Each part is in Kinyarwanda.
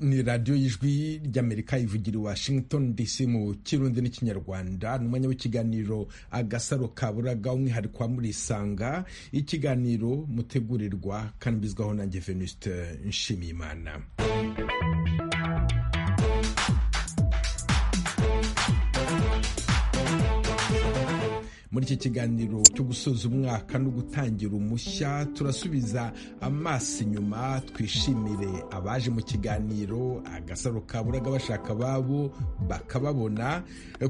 ni radiyo y'ijwi ry'amerika ivugira i washington dc mu kirundi n'ikinyarwanda ni umwanya w'ikiganiro agasaro kaburaga umwihariko wa murisanga ikiganiro mutegurirwa kanabizwaho nanjye venuste nshimiyimana muri iki kiganiro cyo gusoza umwaka no gutangira umushya turasubiza amaso inyuma twishimire abaje mu kiganiro agasaro kaburaga bashaka ababo bakababona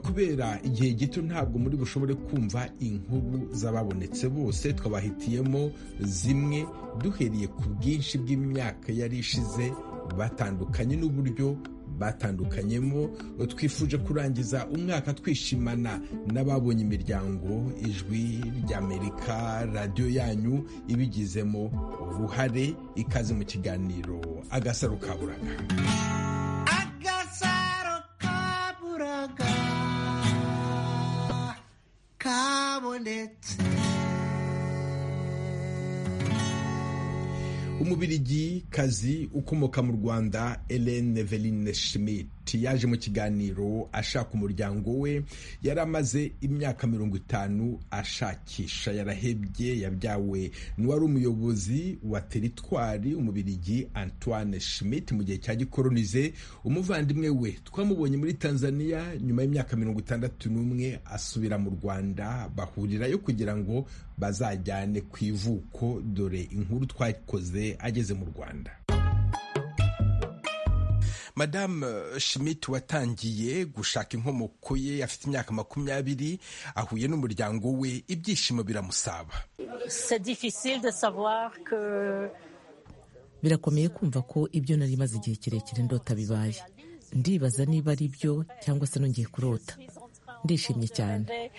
kubera igihe gito ntabwo muri bushobore kumva inkuru z'ababonetse bose twabahitiyemo zimwe duhereye ku bwinshi bw'imyaka yari ishize batandukanye n'uburyo batandukanyemo twifuje kurangiza umwaka twishimana n'ababonye imiryango ijwi ry'amerika radiyo yanyu ibigizemo uruhare ikaze mu kiganiro agasaro kaburaga agasaro kaburaga kabonetse umubirigi kazi ukomoka mu rwanda Hélène Eveline Schmidt yaje mu kiganiro ashaka umuryango we yari amaze imyaka mirongo itanu ashakisha yarahebye yabyawe n'uwari umuyobozi wa teritwari umubirigi antoine schmidt mu gihe cya gikoronize umuvandimwe we twamubonye muri tanzania nyuma y'imyaka mirongo itandatu n'umwe asubira mu rwanda bahurirayo kugira ngo bazajyane ku ivuko dore inkuru twakoze ageze mu rwanda madamu schmidt watangiye gushaka inkomoko ye afite imyaka makumyabiri ahuye n'umuryango we ibyishimo biramusaba birakomeye kumva ko ibyo nari maze igihe kirekire ndota bibaye ndibaza niba ari byo cyangwa se nongeye kurota ndishimye cyane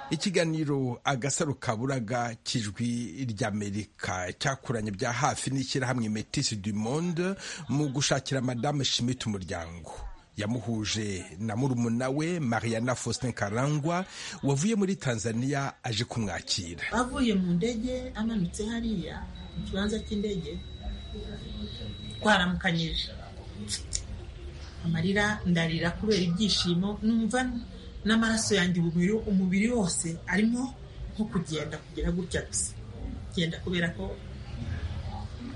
ikiganiro agasaro kaburaga cy'ijwi ry'amerika cyakoranye bya hafi n'ishyirahamwe metisi du monde mu gushakira madamu shimita umuryango yamuhuje na murumuna we mariana faustin karangwa wavuye muri tanzania aje kumwakira avuye mu ndege amanutse hariya mu kibanza cy'indege twaramukanyije amarira ndarira kubera ibyishimo numva n'amaraso yanjye umubiri wose arimo nko kugenda kugera gutya gusa kugenda kubera ko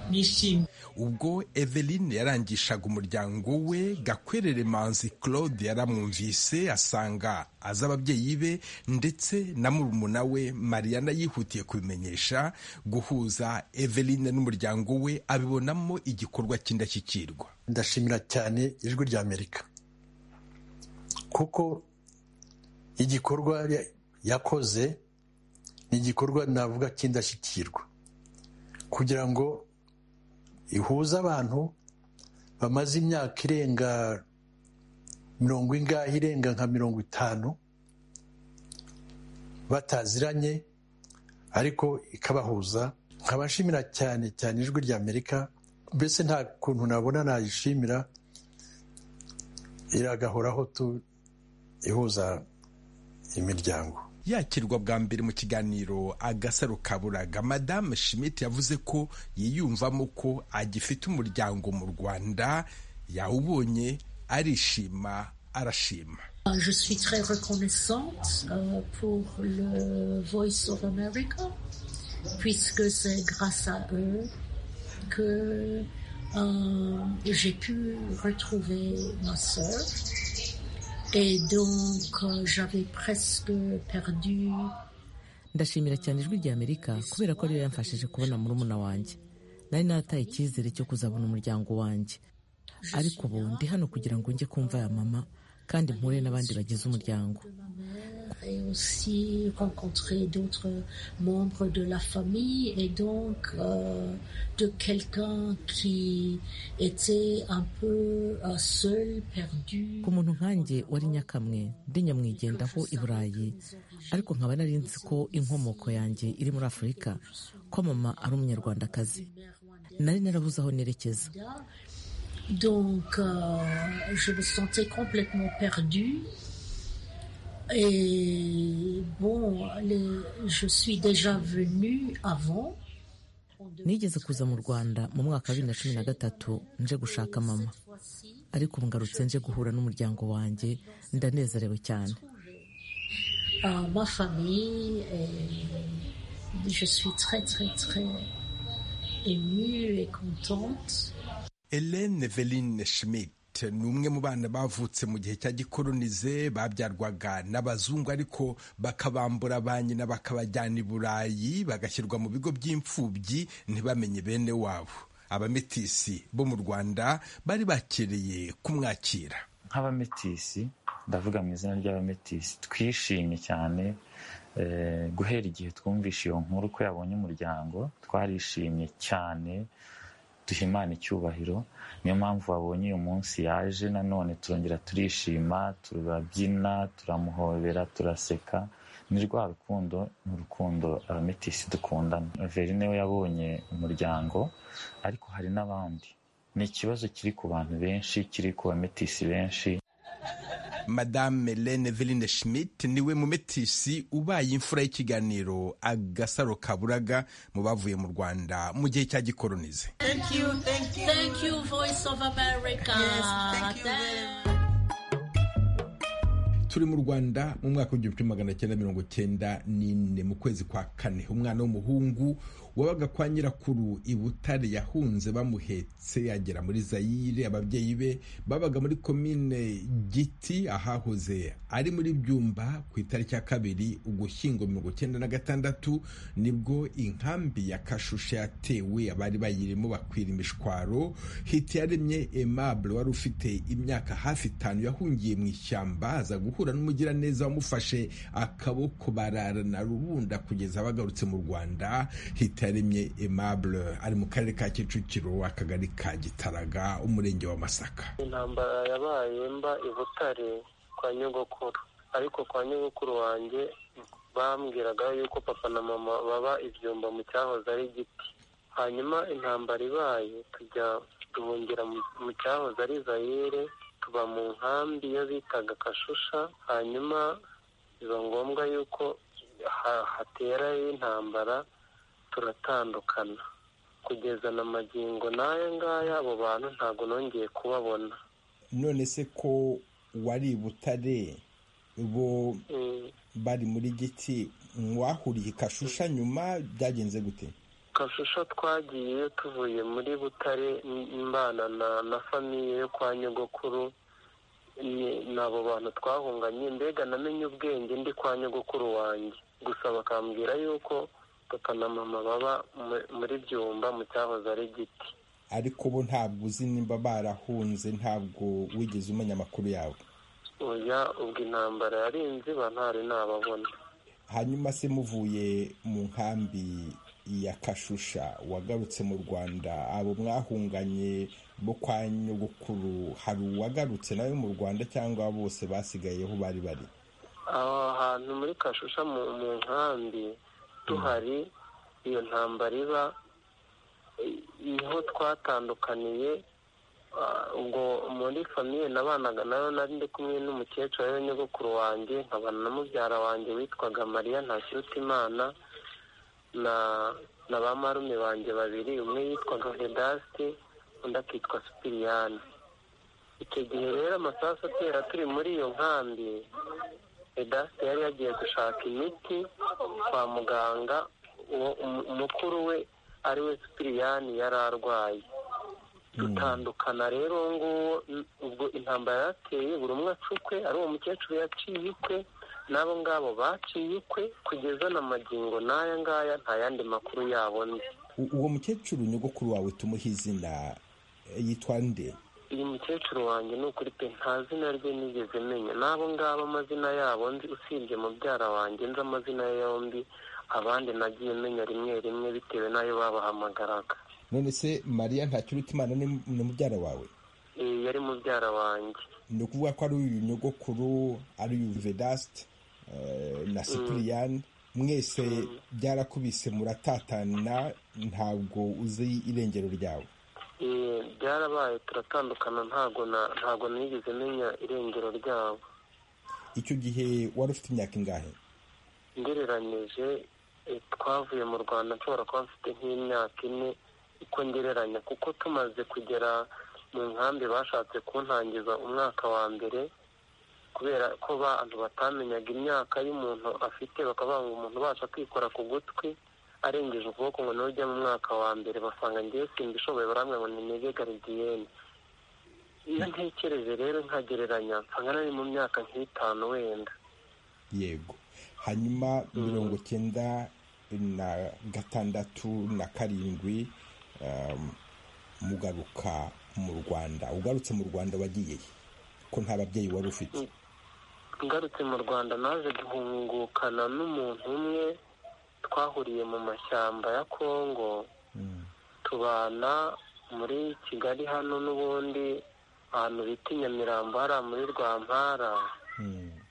nishimye ubwo eveline yarangishaga umuryango we gakwerere manzi claude yaramwumvise asanga azi ababyeyi be ndetse na murumuna we mariana yihutiye kubimenyesha guhuza eveline n'umuryango we abibonamo igikorwa cy'indashyikirwa ndashimira cyane ijwi rya amerika kuko igikorwa yakoze ni igikorwa navuga cy'indashyikirwa kugira ngo ihuza abantu bamaze imyaka irenga mirongo ingahe irenga nka mirongo itanu bataziranye ariko ikabahuza nkabashimira cyane cyane ijwi rya amerika mbese nta kuntu nabona nayishimira iragahoraho tu ihuza imiryango yakirwa bwa mbere mu kiganiro agasaro kaburaga madamu schmidt yavuze ko yiyumvamo ko agifite umuryango mu rwanda yawubonye arishima arashima Je suis très reconnaissante pour le Voice of America, puisque c'est grâce à eux que euh, j'ai pu retrouver ma sœur. Et donc, euh, j'avais presque perdu. ndashimira cyane ijwi rya amerika kubera ko ariyo yamfashije kubona murumuna wanjye nari nataye icyizere cyo kuzabona umuryango wanjye ariko ubu ndi hano kugira ngo njye kumva ya mama kandi mpuye n'abandi bagize umuryango et aussi rencontrer d'autres membres de la famille et donc euh, de quelqu'un qui était un peu uh, seul, perdu. ku muntu nkanjye wari nyakamwe ndi nyamwigendaho i burayi ariko nkaba nari nzi ko inkomoko yanjye iri muri afurika ko mama ari umunyarwandakazi nari narabuze aho nerekeza Donc, euh, je me sentais complètement perdue. Et bon, les- je suis déjà venue avant. nigeze kuza mu rwanda mu mwaka wa bibiri na cumi na gatatu nje gushaka mama ariko ubu ngarutse nje guhura n'umuryango wanjye ndanezerewe cyane Euh, ma famille, et je suis très, très, très émue et contente. Hélène Eveline Schmidt ni umwe mu bana bavutse mu gihe cya gikolonize babyarwaga n'abazungu ariko bakabambura ba nyina bakabajyana i Burayi bagashyirwa mu bigo by'imfubyi ntibamenye bene wabo abametisi bo mu Rwanda bari bakereye kumwakira nk'abametisi ndavuga mu izina ry'abametisi twishimye cyane eh, guhera igihe twumvishe iyo nkuru ko yabonye umuryango twarishimye cyane duha imana icyubahiro niyo mpamvu wabonye uyu munsi yaje nanone turongera turishima turabyina turamuhobera turaseka ni rwa rukundo ni urukundo abametisi dukundana verine we yabonye umuryango ariko hari n'abandi ni ikibazo kiri ku bantu benshi kiri ku bametisi benshi Madame Hélène Eveline Schmidt niwe mumetisi ubaye imfura y'ikiganiro agasaro kaburaga mu bavuye mu Rwanda mu gihe cya gikolonize thank you thank you Thank you, Voice of America. Yes, thank you very much. turi mu rwanda mu mwaka w'igihumbi kimwe magana cyenda mirongo cyenda n'ine mu kwezi kwa kane umwana w'umuhungu wabaga kwa nyirakuru i butare yahunze bamuhetse agera muri zayire ababyeyi be babaga muri komine giti ahahoze ari muri byumba ku itariki ya kabiri ugushyingo mirongo cyenda na gatandatu nibwo inkambi ya kashusha yatewe abari bayirimo bakwira imishwaro hitiyaremye aimable wari ufite imyaka hafi itanu yahungiye mu ishyamba aza guhura n'umugiraneza wamufashe akaboko bararana rubunda kugeza bagarutse mu rwanda hitiyaremye aimable ari mu karere ka kicukiro akagari ka gitaraga umurenge wa masaka intambara yabaye mba i butare kwa nyogokuru ariko kwa nyogokuru wanjye bambwiraga yuko papa na mama baba ibyumba mu cyahoze ari igiti hanyuma intambara ibaye tujya duhungira mu- mu cyahoze ari zayire tuba mu nkambi iyo bitaga kashusha hanyuma biba ngombwa yuko ha- haterayo intambara turatandukana kugeza na magingo n'aya ngaya abo bantu ntabwo nongeye kubabona none se ko wari i butare bo Mm, bari muri giti mwahuriye kashusha nyuma byagenze gute kashusho twagiye tuvuye muri butare m- mbana na na famiye yo kwa nyogokuru ni- ni abo bantu twahunganye mbega namenye ubwenge ndi kwa nyogokuru wanjye gusa bakambwira yuko papa na mama baba mu- muri byumba mu cyahoze ari giti ariko bo ntabwo uzi nimba barahunze ntabwo wigeze umenya amakuru yabo oya ubwo intambara yari inziba ntari nababona hanyuma se muvuye mu nkambi ya kashusha wagarutse mu rwanda abo mwahunganye bo kwa nyogokuru hari uwagarutse nawe mu rwanda cyangwa bose basigayeho bari bari aho hantu muri kashusha mu mu nkambi tuhari iyo ntambara iba i- niho twatandukaniye ah, ubwo muri famiye nabanaga nayo nari ndi kumwe n'umukecuru ariwe nyogokuru wanjye nkabana na mubyara wanjye witwaga mariya ntakirutimana na na ba marume banjye babiri umwe yitwaga vedasti undi akitwa supiriyani icyo gihe rero amasasu atera turi muri iyo nkambi edasi yari yagiye gushaka imiti kwa muganga uwo umu- mukuru we ari we supiriyani yari arwaye dutandukana rero uwo nguwo n- ubwo intambara yateye buri umwe acukwe ari uwo mukecuru yaciye ikwe n'abo ngabo baciye ikwe kugeza na magingo n'aya ngaya nta yandi makuru yabo nzi U- uwo mukecuru nyogokuru wawe tumuha izina eh, yitwa nde uyu mukecuru wanjye ni ukuri pe nta zina rye nigeze menya n'abo ngabo amazina yabo nzi usibye mubyara wanjye nzi amazina ye yombi abandi nagiye menya rimwe rimwe bitewe n'ayo babahamagaraga none se mariya ntakirutimana ni ni mubyara wawe Iyi yari mubyara wanjye ni ukuvuga ko ari uyu nyogokuru ari uyu vedasite eh, na sipiriyani mwese byarakubise muratatana ntabwo uzi irengero ryawe byarabaye turatandukana ntago na ntago nigeze menya irengero ryabo icyo gihe wari ufite imyaka ingahe ngereranyije eh, twavuye mu rwanda nshobora kuba mfite nk'imyaka ine uko ngereranya kuko tumaze kugera mu nkambi bashatse kuntangiza umwaka wa mbere kubera ko abantu batamenyaga imyaka y'umuntu afite bakavuga ngo umuntu ubasha kwikora ku gutwi arengeje ukuboko ngo niwe ujya mu mwaka wa mbere basanga ngewe simbishoboye barambwira ngo ninege garidiyene iyo ntekereje rero nkagereranya nsanga nari mu myaka nk'itanu wenda yego hanyuma mirongo cyenda na gatandatu na karindwi um, mugaruka mu rwanda ugarutse mu rwanda wagiye he? ko nta babyeyi wari ufite ngarutse mu rwanda naje guhungukana n'umuntu umwe twahuriye mu mashyamba ya kongo tubana muri kigali hano n'ubundi ahantu bita i nyamirambo hariya muri rwampara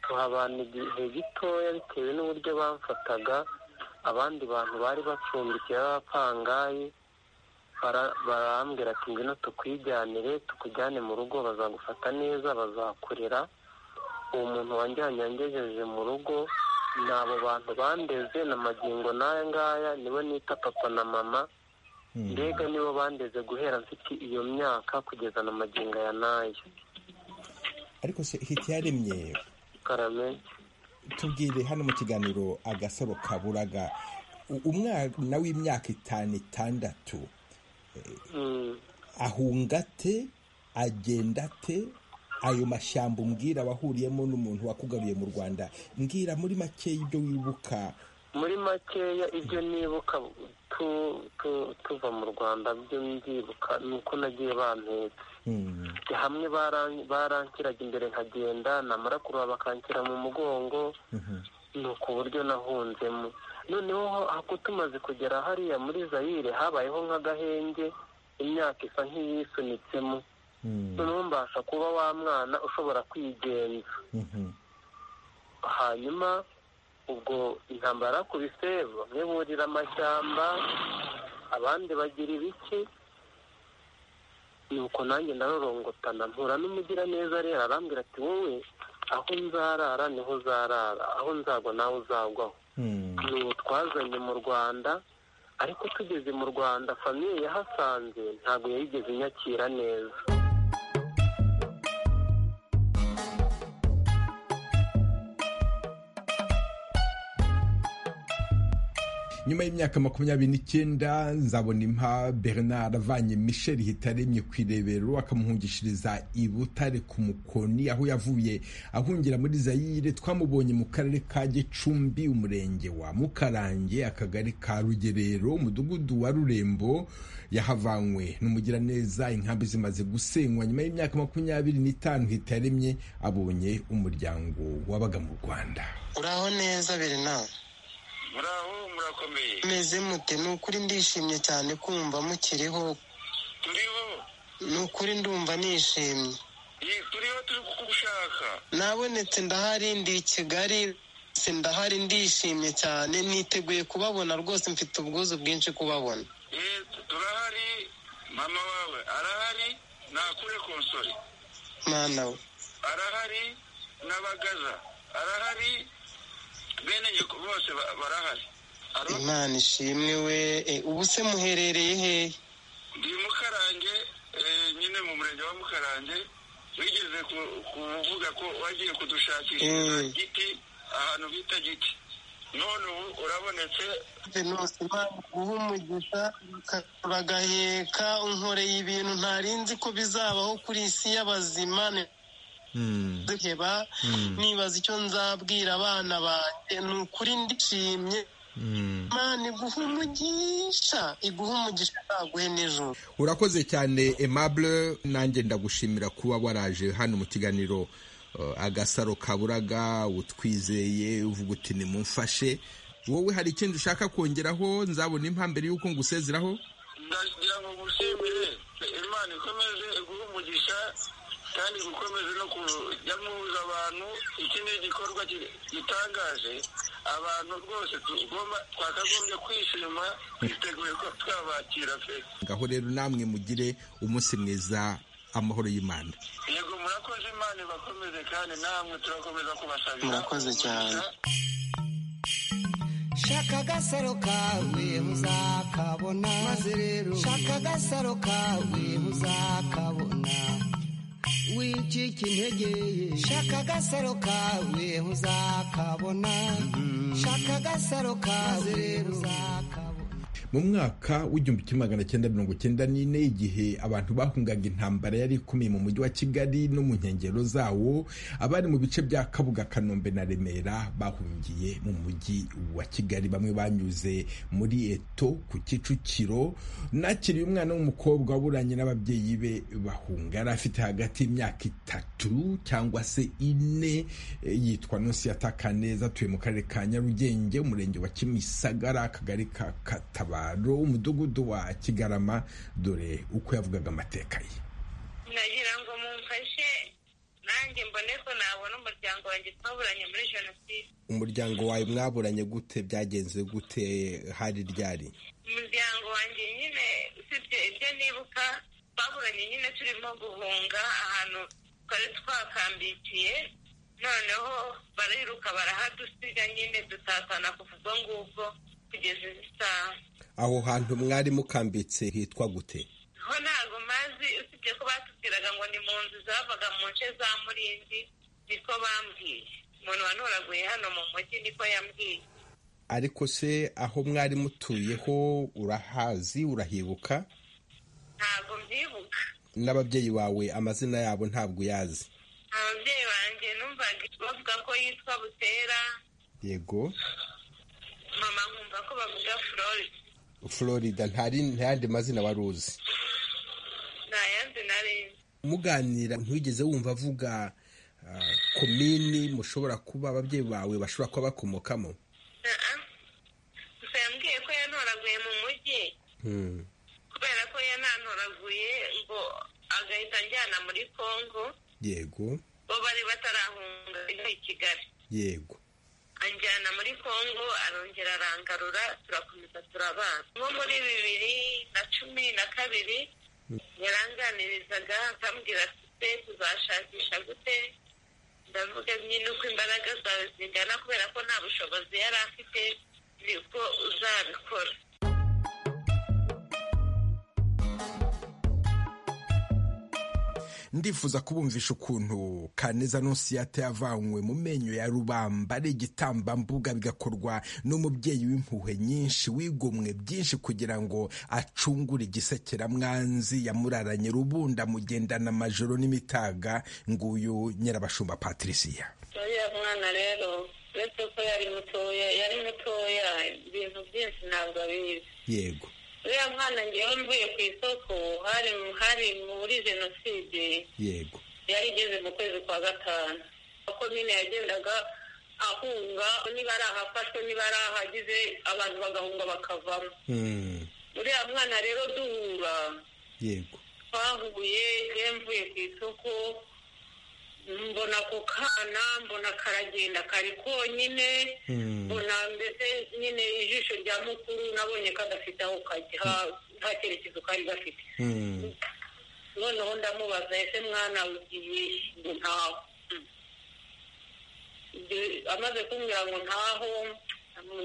tuhabana igihe gitoya bitewe n'uburyo bamfataga abandi bantu bari bacumbikiye b'abapangayi bara- barambwira ati ngwino tukwijyanire tukujyane mu rugo bazagufata neza bazakurera uwo muntu wanjyanye yangejeje mu rugo ni abo bantu bandeze na magingo n'aya ngaya nibo nita papa na mama mbega nibo bandeze guhera mfite iyo myaka kugeza na magingo aya n'aya ariko se hitiyaremye karame tubwire hano mu kiganiro agasaro kaburaga u- umwana w'imyaka itanu itandatu Mm. ahunga ate agenda ate ayo mashyamba umbwira wahuriyemo n'umuntu wakugaruye mu rwanda mbwira muri make ibyo wibuka muri makeya ibyo nibuka tu- tu- tuva mu rwanda byo mbyibuka ni uko nagiye bampetse Hmm, hamwe baran- barankiraga imbere nkagenda namara kuruha bakankira mu mugongo mhm. ni uku buryo nahunzemo noneho ho- ako tumaze kugera hariya muri zayire habayeho nk'agahenge imyaka isa nk'iyisunitsemo Hmm, noneho mbasha kuba wa mwana ushobora kwigenza mhm. hanyuma ubwo intambara ku bisebo bamwe burira amashyamba abandi bagira ibiki nuko nanjye ndarorongotana mpura n'umugiraneza rero arambwira ati wowe aho nzarara niho uzarara aho nzagwa nawe uzagwaho Hmm, ni uwo twazanye mu rwanda ariko tugeze mu rwanda famiye yahasanze ntabwo yayigeze inyakira neza nyuma y'imyaka makumyabiri n'icyenda nzabona impa bernard avanye michel hitaremye ku irebero akamuhungishiriza i butare ku mukoni aho yavuye ahungira muri zayire twamubonye mu karere ka gicumbi umurenge wa mukarange akagari ka rugerero umudugudu wa rurembo yahavanywe n'umugiraneza inkambi zimaze gusenywa nyuma y'imyaka makumyabiri n'itanu hitaremye abonye umuryango wabaga mu rwanda uraho neza berina muraho murakomeye meze mute ni ukuri ndishimye cyane kumva mukiriho turiho ni ukuri ndumva nishimye Ye- turiho turi kugushaka nabonetse ndahari ndi i kigali si ndahari ndishimye cyane niteguye kubabona rwose mfite ubwuzu bwinshi kubabona Eh, turahari mama wawe arahari nakure konsore mwana we arahari n'abagaza arahari bene nyoko bose ba- barahari Aro- imana ishimwe we e, ubu se muherereye hehe ndi mukarange eh, nyine mu murenge wa mukarange wigeze ku- kuvuga ko wagiye kudushakishiriza Mm. giti ahantu bita giti none ubu urabonetse venusi imana guha umugisha ugakurura agaheka unkoreye ibintu ntari nzi ko bizabaho kuri isi y'abazima ni Hmm, duheba nibaza icyo nzabwira abana banjye ni ukuri ndishimye hmm. imana iguha umugisha iguha umugisha ntaguhe n'ijoro urakoze cyane aimable nanjye ndagushimira kuba waraje hano mu kiganiro uh, agasaro kaburaga utwizeye uvuga uti nimumfashe wowe hari ikindi ushaka kongeraho nzabona impamvu mbere y'uko ngusezeraho ndagira ngo gushimire imana ikomeze iguhe umugisha kandi gukomeze no kujya muhuza abantu iki ni igikorwa ki- gitangaje abantu rwose twakagombye kwishima twiteguye ko twabakira pe ngaho rero namwe mugire umunsi mwiza amahoro y'imana yego murakoze imana ibakomeze kandi namwe turakomeza kubasabira Murakoze cyane. shaka agasaro kawe uzakabona maze rero shaka agasaro kawe uzakabona wicika intege shaka agasaro kawe uzakabona shaka agasaro kawe rero uzakabona mu mwaka w'igihumbi kimwe magana cyenda mirongo cyenda n'ine igihe abantu bahungaga intambara yari ikomeye mu mujyi wa kigali no mu nkengero zawo abari mu bice bya kabuga kanombe na remera bahungiye mu mujyi wa kigali bamwe banyuze muri eto ku kicukiro nakiriye umwana w'umukobwa waburanye n'ababyeyi be bahunga yari afite hagati y'imyaka itatu cyangwa se ine eh, yitwa nonsiyata kaneza atuye mu karere ka nyarugenge umurenge wa kimisagara akagari ka katabaro umudugudu wa kigarama dore uko yavugaga amateka ye nagira ngo mumfashe nanjye mbone ko nabona umuryango wanjye twaburanye muri jenoside umuryango wawe mwaburanye gute byagenze gute hari ryari umuryango wanjye nyine usibye ibyo nibuka twaburanye nyine turimo guhunga ahantu twari twakambikiye noneho bariruka barahadusiga nyine dutatana kuva ubwo ngubwo kugeza izi saha aho hantu mwari mukambitse hitwa gute ho ntago mazi usibye ko batubwiraga ngo ni mu nzu zavaga mu nce za murinzi niko bambwiye umuntu wanuraguye hano mu mujyi niko yambwiye ariko se aho mwari mutuyeho urahazi urahibuka ntabwo mbyibuka n'ababyeyi bawe amazina yabo ntabwo uyazi ababyeyi banjye numvaga bavuga ko yitwa butera yego mama nkumva ko bavuga floride florida ntari ntayandi mazina wari uzi nta yandi nari nzi muganira ntigeze wumva avuga ah, komini mushobora kuba ababyeyi bawe bashobora kuba bakomokamo Ah, ah. gusa yambwiye ko yantoraguye mu mujyi Hmm. kubera ko yanantoraguye ngo agahita anjyana muri congo yego bo bari batarahunga ino i kigali yego anjyana muri congo arongera arangarura turakomeza turabana nko muri bibiri na cumi na kabiri yaranganirizaga akambwira ati tuzashakisha gute ndavuga nyine uko imbaraga zawe zingana kubera ko nta bushobozi yari afite nibwo uzabikora ndifuza kubumvisha ukuntu kaneza nonsiyata yavanywe mu menyo ya rubamba ari igitambambuga bigakorwa n'umubyeyi w'impuhwe nyinshi wigomwe byinshi kugira ngo acungure igisekeramwanzi yamuraranye rubunda mugendana amajoro n'imitaga nguyu nyirabashumba patriciya uriya mwana rero uretse ko yari mutoya yari mutoya ibintu byinshi ntabwo abizi yego uriya mwana ngewe mvuye ku isoko hari hari muri jenoside yego yari igeze mu kwezi kwa gatanu kuko nyine yagendaga ahunga niba ari ahafashwe niba ari ahagize abantu bagahunga bakavamo Hmm, uriya mwana rero duhura yego twahuye yewe mvuye ku isoko mbona ako kana mbona karagenda kari konyine Hmm, mbona mbese nyine ijisho rya mukuru nabonye kadafite aho kajya ha- nta cyerekezo kari gafite hmm, noneho ndamubaza ese mwana ugiye ngo ntaho Ibyo- amaze kumbwira ngo ntaho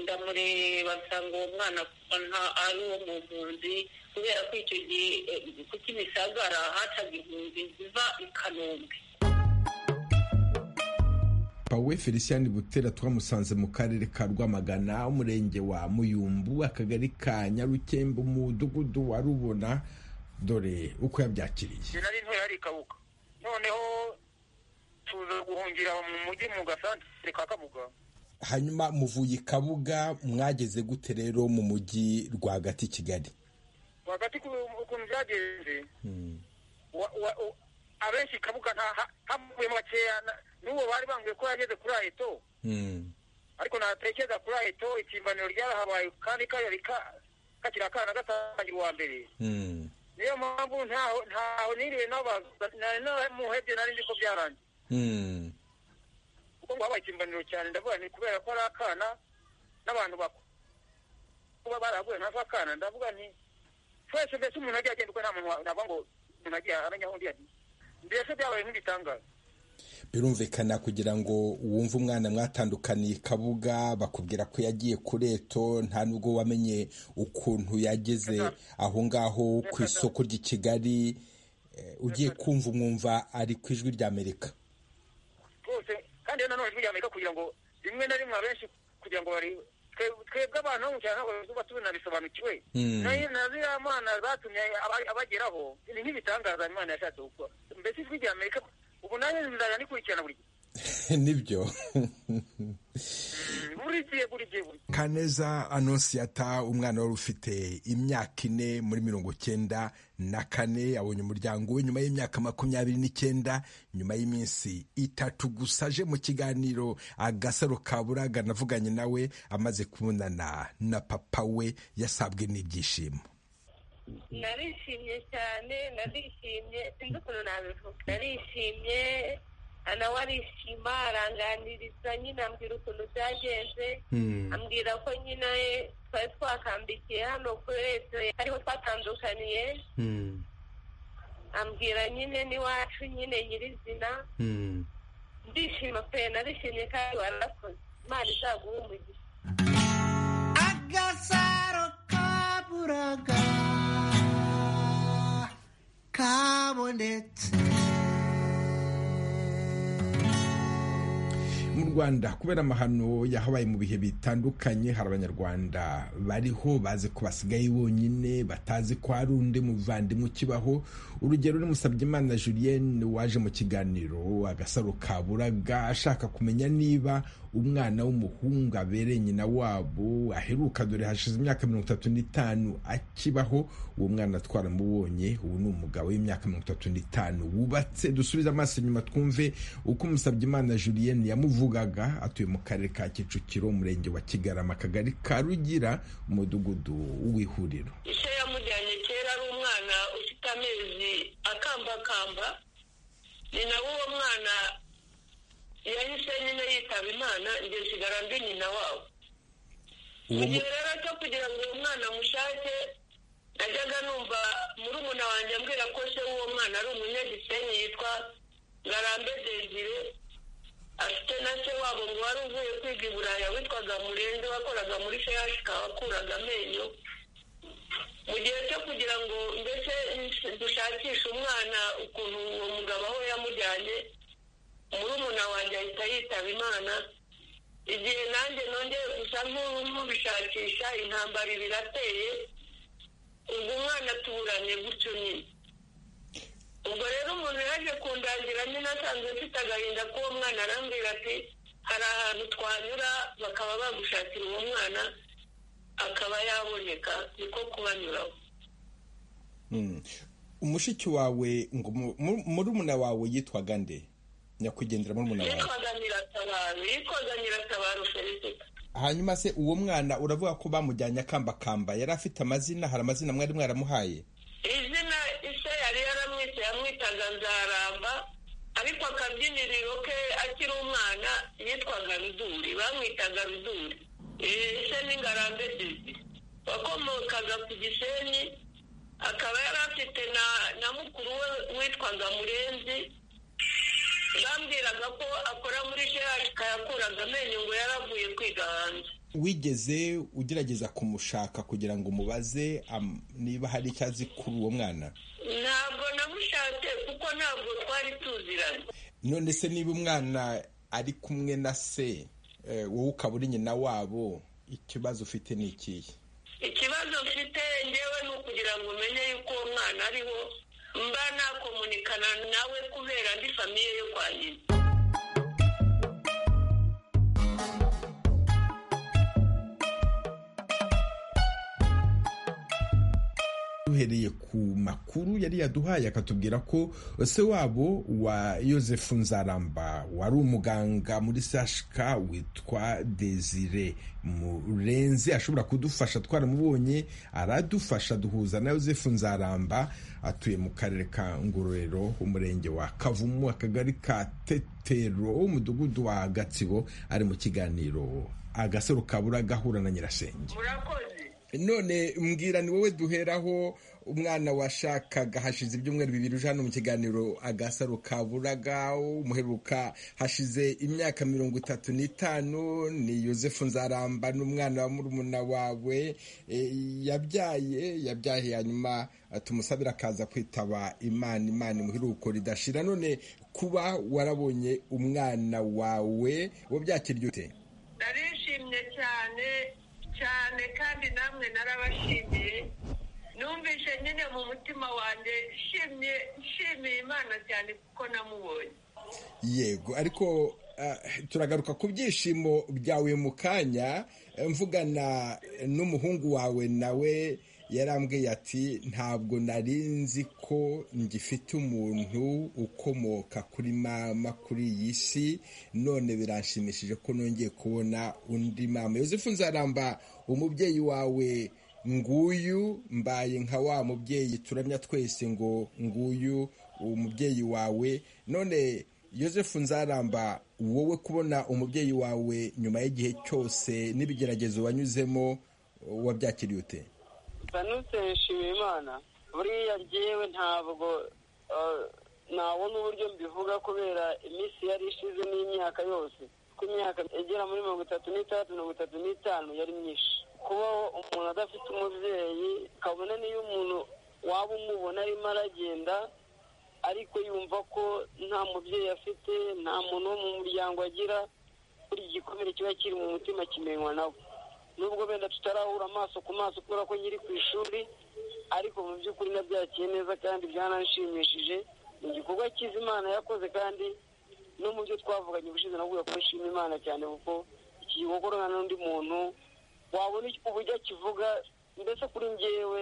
ndamureba nsanga uwo mwana nta- ari uwo mu mpunzi kubera ko icyo gihe eh, ku kimisagara hacaga impunzi ziva i kanombe pawe felicien butera twamusanze mu karere ka rwamagana umurenge wa muyumbu akagari ka nyarukembe umudugudu wa rubona dore uko yabyakiriye njye nari ntoya yari ikabuka noneho tuza guhungira mu mujyi mu gasantere ka kabuga hanyuma muvuye i kabuga mwageze gute rero mu mujyi rwagati i kigali rwagati ku- ukuntu byagenze wa- wa- u- abenshi kabuga nta- ha- havuyemo bakeya na- n'uwo bari bambwiye ko yageze kuri aheto ariko natekereza kuri aheto ikimbaniro ryarahabaye kandi kayari ka- kakiri akana gatangira uwa mbere niyo mpamvu ntaho ntaho niriwe n'abaza nari naramuhebye nari nzi ko byarangiye kuko ngo habaye ikimbaniro cyane ndavuga ni kubera ko ari akana n'abantu bakuru kuba baraguye nta akana ndavuga nti twese mbese umuntu agiye agenda uko nta muntu wa- navuga ngo umuntu agiye aramenya aho undi yagiye mbese byabaye nk'ibitangaza birumvikana kugira ngo wumve umwana mwatandukaniye kabuga bakubwira ko yagiye ku reto nta nubwo wamenye ukuntu yageze aho ngaho ku isoko ry'i kigali eh, ugiye kumva umwumva ari ku ijwi ry'amerika rwose kandi rero nanone ijwi rya amerika kugira ngo rimwe na rimwe abenshi kugira ngo bari twe- twebwe abantu bo mu cyaro ntabwo tuba tubinabisobanukiwe Mm. nayo na ziriya mana zatumye aba- abageraho ni nk'ibitangaza imana yashatse gukora mbese ijwi rya amerika ubu nanjye nzajya ndikurikirana buri gihe nibyo buri gihe buri gihe buri kaneza anonsiyata umwana wari ufite imyaka ine muri mirongo cyenda na kane yabonye umuryango we nyuma y'imyaka makumyabiri n'icyenda nyuma y'iminsi itatu gusa aje mu kiganiro agasaro ka buraga navuganye nawe amaze kubonana na papa we yasabwe n'ibyishimo narishimye cyane narishimye sinzi ukuntu nabivuga narishimye nawe arishima aranganiriza nyine ambwira ukuntu byagenze ambwira ko nyine twari twakambikiye hano kuri leta ariho twatandukaniye ambwira nyine n'iwacu nyine nyirizina ndishima pe narishimye kandi warakoze imana izaguha umugisha agasaro kaburaga kabonetse mu rwanda kubera amahano yahabaye mu bihe bitandukanye hari abanyarwanda bariho bazi ko basigaye bonyine batazi ko hari undi muvandimwe ukibaho urugero ni musabyimana julienne waje mu kiganiro agasaro kaburaga ashaka kumenya niba umwana w'umuhungu abereye nyina wabo aheruka dore hashize imyaka mirongo itatu n'itanu akibaho uwo mwana twaramubonye ubu ni umugabo w'imyaka mirongo itatu n'itanu wubatse dusubize amaso inyuma twumve uko Musabyimana Julienne yamuvugaga atuye mu karere ka Kicukiro umurenge wa Kigarama akagari ka Rugira umudugudu w'ihuriro ise yamujyanye kera ari umwana ufite amezi akambakamba ni nawe uwo mwana yahise nyine yitaba imana njye nsigara mbi nyina wabo mu uwo mu- gihe rero cyo kugira ngo uwo mwana mushake najyaga numva murumuna wanjye ambwira ko se w'uwo mwana ari umunyagisenyi yitwa ngarambe desire afite na se wabo ngo wari uvuye kwiga i buraya witwaga murenzi wakoraga muri sheyashika wakuraga amenyo mu gihe cyo kugira ngo mbese dushakishe umwana ukuntu uwo mugabo aho yamujyanye murumuna wanjye ahita yitaba imana igihe nanjye nongeye gusa nk'ubishakisha intambara birateye ubwo umwana tuburanye gutyo nyine ubwo rero umuntu yaje kundangira nyine asanzwe mfite agahinda k'uwo mwana arambwira ati hari ahantu twanyura bakaba bagushakira uwo mwana akaba yaboneka niko kubanyuraho Mm. umushiki wawe ngo mu- mu- murumuna wawe yitwaga nde nyakwigendera murumuna wawe yitwaga nyiratabaru yitwaga nyiratabaru felicita hanyuma se uwo mwana uravuga ko bamujyanye akambakamba yari afite amazina hari amazina mwari mwaramuhaye izina ise yari yaramwise yamwitaga nzaramba ariko akabyiniriro ke akiri umwana yitwaga ruduri bamwitaga ruduri ise ni ngarambe dizi wakomokaga ku gisenyi akaba yari afite na na mukuru we witwaga murenzi bambwiraga ko akora muri shehashika yakuraga amenyo ngo yaravuye kwiga hanze wigeze ugerageza kumushaka kugira ngo umubaze am- niba hari icyo azi kuri uwo mwana ntabwo namushatse kuko ntabwo twari tuziranye none se niba umwana ari kumwe na se eh, wowe ukaba uri nyina wabo ikibazo ufite ni ikihe ikibazo mfite ngewe ni ukugira ngo umenye yuko uwo mwana ariho mba nakomunikana nawe kubera ndi famiye yo kwa nyina duhereye ku makuru yari yaduhaye akatubwira ko se wabo wa yosefu nzaramba wari umuganga muri sashika witwa desire murenzi ashobora kudufasha twaramubonye aradufasha duhuza na yosefu nzaramba atuye mu karere ka ngororero umurenge wa kavumu akagari ka tetero umudugudu wa gatsibo ari mu kiganiro agasaro kabura gahura na nyirasenge murakoze none mbwira ni wowe duheraho umwana washakaga hashize ibyumweru bibiri uje hano mu kiganiro agasaro kaburaga umuheruka hashize imyaka mirongo itatu n'itanu ni yosefu nzaramba n'umwana wa murumuna wawe yabyaye yabyaye hanyuma tumusabira akaza kwitaba imana imana imuheruko ridashira none kuba warabonye umwana wawe wo byakirya ute narishimye cyane cyane kandi namwe narabashimiye numvise nyine mu mutima wanjye nshimye nshimiye imana cyane kuko namubonye yego ariko turagaruka ku byishimo byawe mu kanya mvugana n'umuhungu wawe nawe yarambwiye ati ntabwo nari nzi ko ngifite umuntu ukomoka kuri mama kuri iyi si none biranshimishije ko nongeye kubona undi mama yosefu nzaramba umubyeyi wawe nguyu mbaye nka wa mubyeyi turamya twese ngo nguyu umubyeyi wawe none yosefu nzaramba wowe kubona umubyeyi wawe nyuma y'igihe cyose n'ibigeragezo wanyuzemo wabyakiriye ute banutse nshimira imana buriya ngewe ntabwo nabona uburyo mbivuga kubera iminsi yari ishize n'imyaka yose ku myaka igera muri mirongo itatu n'itandatu mirongo itatu n'itanu yari myinshi kubaho umuntu adafite umubyeyi kabone n'iyo umuntu waba umubona arimo aragenda ariko yumva ko nta mubyeyi afite nta muntu wo mu muryango agira buri gikomere kiba kiri mu mutima kimenywa nawe nubwo wenda tutarahura amaso ku maso kubera ko nkiri ku ishuri ariko mu by'ukuri nabyakiye neza kandi byananshimishije ni igikorwa cyiza imana yakoze kandi no mu byo twavuganye ubushize navuga ko nshima imana cyane kuko iki gikorwa nta n'undi muntu wabona uburyo akivuga mbese kuri ngewe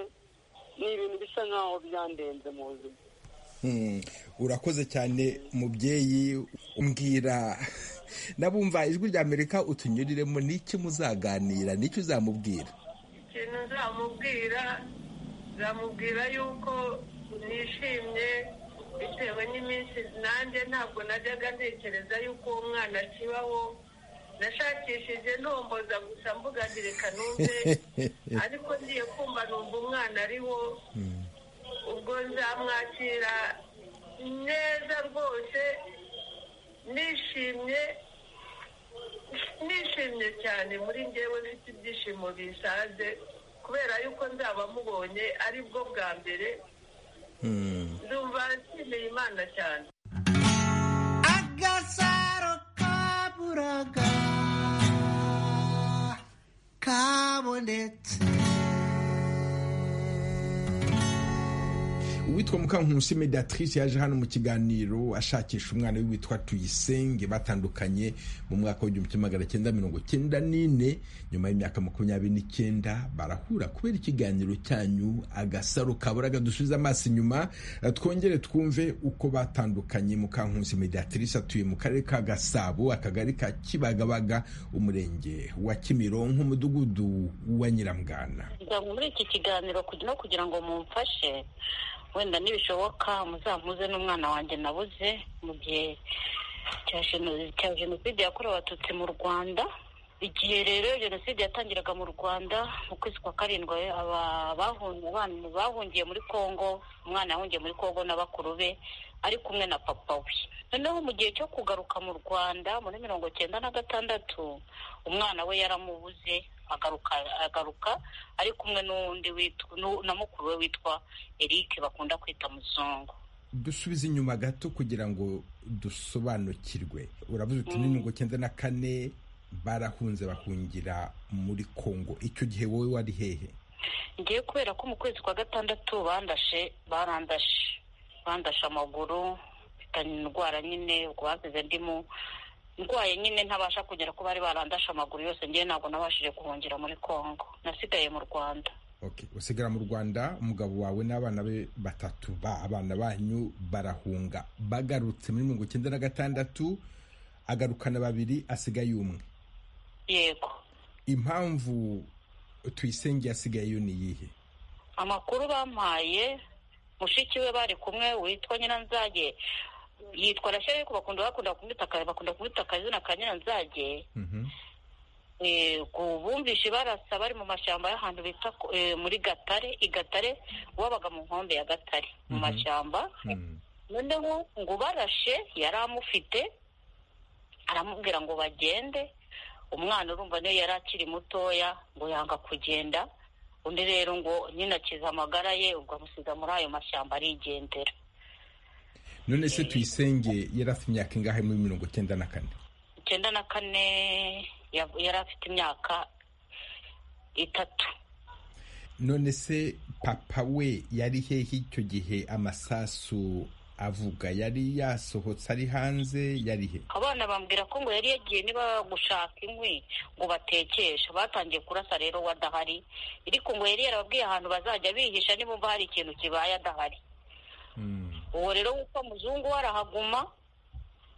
ni ibintu bisa nkaho byandenze mu buzima urakoze cyane mubyeyi umbwira nabumva ijwi rya amerika utunyuriremo n'iki muzaganira n'icyo uzamubwira ikintu nzamubwira nzamubwira yuko nishimye bitewe n'iminsi nanjye ntabwo najyaga ntekereza yuko uwo mwana akibaho nashakishije ntomboza gusa mbuga reka numve ariko ngiye kumva numva umwana ariwo ubwo nzamwakira neza rwose nishimye nishimye cyane muri ngewe mfite ibyishimo bisaze kubera yuko nzaba mubonye ari bwo bwa mbere nzumva nshimiye imana cyane agasaro kaburaga kabonetse uwitwa mukankusi mediatrice yaje hano mu kiganiro ashakisha umwana we witwa tuyisenge batandukanye mu mwaka w'igihumbi kimwe magana cyenda mirongo cyenda n'ine nyuma y'imyaka makumyabiri n'icyenda barahura kubera ikiganiro cyanyu agasaro kaburaga dusubiza amaso inyuma twongere twumve uko batandukanye mukankusi mediatrice atuye mu karere ka gasabo akagari ka kibagabaga umurenge wa kimironko umudugudu wa nyiramugana muri iki kiganiro no kugira ngo mumfashe wenda nibishoboka muzamuze n'umwana wanjye nabuze mu gihe cya jenoside yakorewe abatutsi mu rwanda igihe rero jenoside yatangiraga mu rwanda mu kwezi kwa karindwi abantu bahungiye muri congo umwana yahungiye muri congo na bakuru be ari kumwe na papa we noneho mu gihe cyo kugaruka mu rwanda muri mirongo cyenda na gatandatu umwana we yaramubuze agaruka agaruka ari kumwe n'undi witwa na mukuru we witwa eric bakunda kwita muzungu dusubize inyuma gato kugira ngo dusobanukirwe uravuze uti ni mirongo cyenda na kane barahunze bahungira muri congo icyo gihe wowe wari hehe ngiye kubera ko mu kwezi kwa gatandatu bandashe barandashe bandashe amaguru mfitanye indwara nyine ubwo basize ndimo ndwaye nyine ntabasha kugera ko bari barandashe amaguru yose ngewe ntabwo nabashije guhungira muri congo nasigaye mu rwanda usigara mu rwanda umugabo wawe n'abana be batatu ba abana banyu barahunga bagarutse muri mirongo icyenda na gatandatu agarukana babiri asigaye umwe yego impamvu tuyisenge yasigayeyo ni iyihe amakuru bampaye mushiki we bari kumwe witwa nyiranzage yitwa rashyari ariko bakunda bakunda kumwita bakunda kumwita akazina ka nyiranzage bumvise barasa bari mu mashyamba y'ahantu bita muri gatare i gatare wabaga mu nkombe ya gatare mu mashyamba noneho ngo barashe yari amufite aramubwira ngo bagende umwana urumva niyo yari akiri mutoya ngo yanga kugenda undi rero ngo nyine akiza amagara ye ubwo amusiga muri ayo mashyamba arigendera none se tuyisenge yari afite imyaka ingahe muri mirongo icyenda na kane icyenda na kane yari afite imyaka itatu none se papa we yari hehe icyo gihe amasasu avuga yari yasohotse ari hanze yari he abana bambwira ko ngo yari yagiye niba gushaka inkwi ngo batekeshe batangiye kurasa rero we adahari ariko ngo yari yarababwiye ahantu bazajya bihisha nibumva hari ikintu kibaye adahari uwo rero witwa muzungu we arahaguma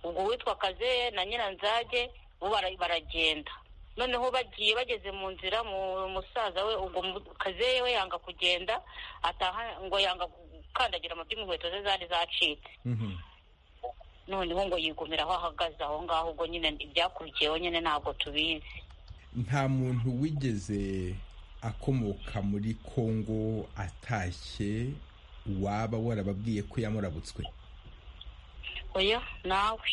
ubwo witwa kazeye na nyiranzage bo baragenda noneho bagiye bageze mu nzira mu musaza we ubwo kazeye we yanga kugenda ataha ngo yanga gukandagira amabyi mu nkweto ze zari zacitse noneho ngo yigumira aho ahagaze aho ngaho ubwo nyine ibyakurikiyeho nyine ntabwo tubizi nta muntu wigeze akomoka muri kongo atashye waba warababwiye ko yamurabutswe oya nawe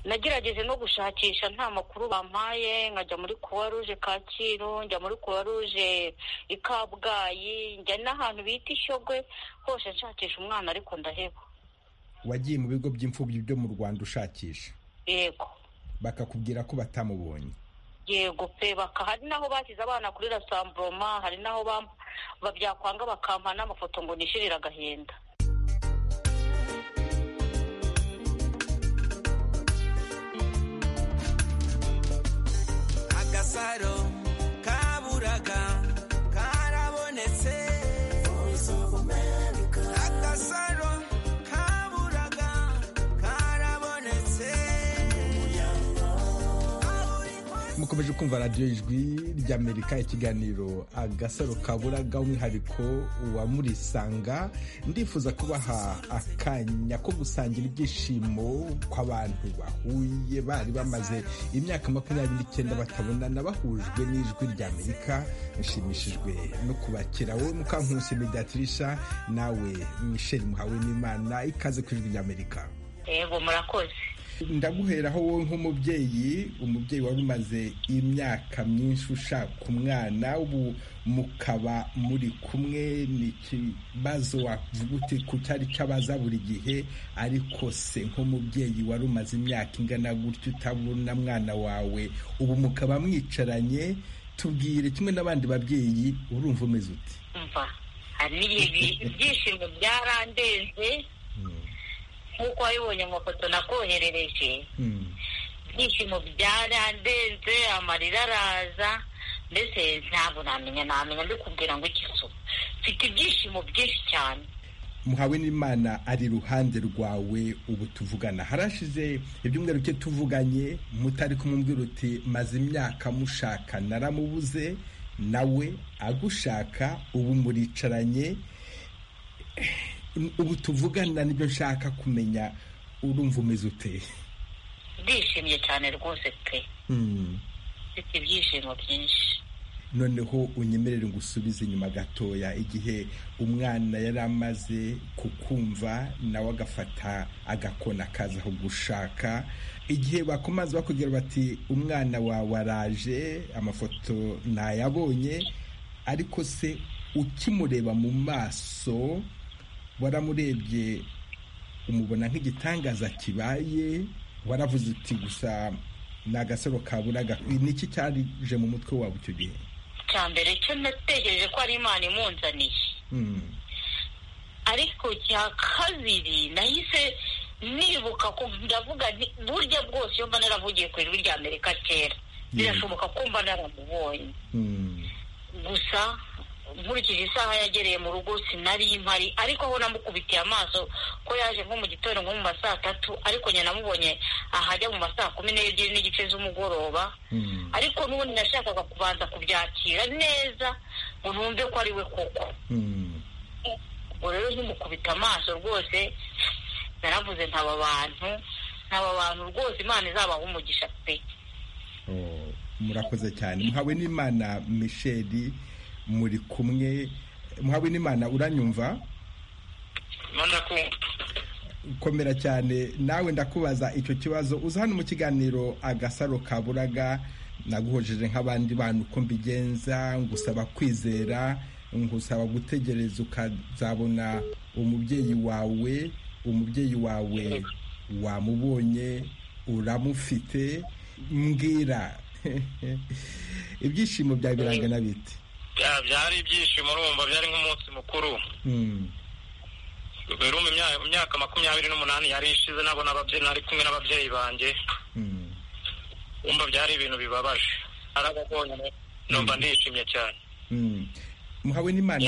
nagerageje no gushakisha nta makuru bampaye nkajya muri kuwa ruje kacyiru njya muri kuwa ruje i kabgayi njya n'ahantu bita ishyogwe hose nshakisha umwana ariko ndaheba wagiye mu bigo by'imfubyi byo mu rwanda ushakisha yego bakakubwira ko batamubonye yego pe baka hari n'aho bashyize abana kuri rasamburoma hari n'aho byakwanga bakampa n'amafoto ngo nishirire agahinda agasaro kaburaga karabonetse agasaro kaburaga karabonetse mukomeje kumva radiyo ijwi ry'amerika ikiganiro agasaro kaburaga umwihariko wa murisanga ndifuza kubaha akanya ko gusangira ibyishimo kw'abantu bahuye bari bamaze imyaka makumyabiri n'icyenda batabonana bahujwe n'ijwi ry'amerika nshimishijwe no kubakira wowe mukankusi mediatirisha nawe michel muhawe n'imana ikaze ku ijwi ry'amerika yego murakoze ndaguheraho wowe nk'umubyeyi umubyeyi wari umaze imyaka myinshi ushaka umwana ubu mukaba muri kumwe ni ikibazo wavuga uti ku cyari cy'abaza buri gihe ariko se nk'umubyeyi wari umaze imyaka ingana gutya utabona mwana wawe ubu mukaba mwicaranye tubwire kimwe n'abandi babyeyi urumva umeze uti mva hari n'igihe ibyishimo byarandenze nk'uko wabibonye mu mafoto nakoherereje ibyishimo byarandenze amarira araza mbese ntabwo namenya namenya mbikubwira ngo ikizu mfite ibyishimo byinshi cyane muhawe n'imana ari iruhande rwawe ubu tuvugana harashize ibyumweru bike tuvuganye mutari kumubwira uti maze imyaka mushaka naramubuze nawe agushaka ubu muricaranye ubu tuvugana nibyo nshaka kumenya urumva umeze uteye ndishimye cyane rwose pe mfite ibyishimo byinshi noneho unyemerere ngo usubize inyuma gatoya igihe umwana yari amaze kukumva nawe agafata agakona akaza aho gushaka igihe bakomaze bakubwira bati umwana wawe araje amafoto ntayabonye ariko se ukimureba mu maso waramurebye umubona nk'igitangaza kibaye waravuze uti gusa ni agasaro kaburaga niki cyarije mu mutwe wabo icyo gihe cya mbere cyo natekereje ko ari imana imunzaniye ariko cya kabiri nahise nibuka ko ndavuga burya bwose iyo mba naravugiye ku ijwi rya amerika kera birashoboka ko mba naramubonye gusa nkurikije isaha yagereye mu rugo sinari impari ariko aho namukubitiye amaso ko yaje nko mu gitondo nko mu ma saa tatu ariko njye namubonye ahajya mu ma saa kumi n'ebyiri n'igice z'umugoroba ariko n'ubundi nashakaga kubanza kubyakira neza ngo numve ko ari we koko ubwo rero nkimukubita amaso rwose naravuze ntaba abantu ntaba abantu rwose imana izabaha umugisha pe murakoze cyane muhawe n'imana michel muri kumwe muhawe n'imana uranyumva komera cyane nawe ndakubaza icyo kibazo uza hano mu kiganiro agasaro ka buraga naguhojeje nk'abandi bantu uko mbigenza ngusaba kwizera ngusaba gutegereza ukazabona umubyeyi wawe umubyeyi wawe wamubonye uramufite mbwira ibyishimo byawe birangana bite byari ibyishimo urumva byari nk'umunsi mukuru biruma imyaka makumyabiri n'umunani yari ishize nabona ababyeyi nari kumwe n'ababyeyi banjye wumva byari ibintu bibabaje arababonye numva ndishimye cyane muhawe n'imana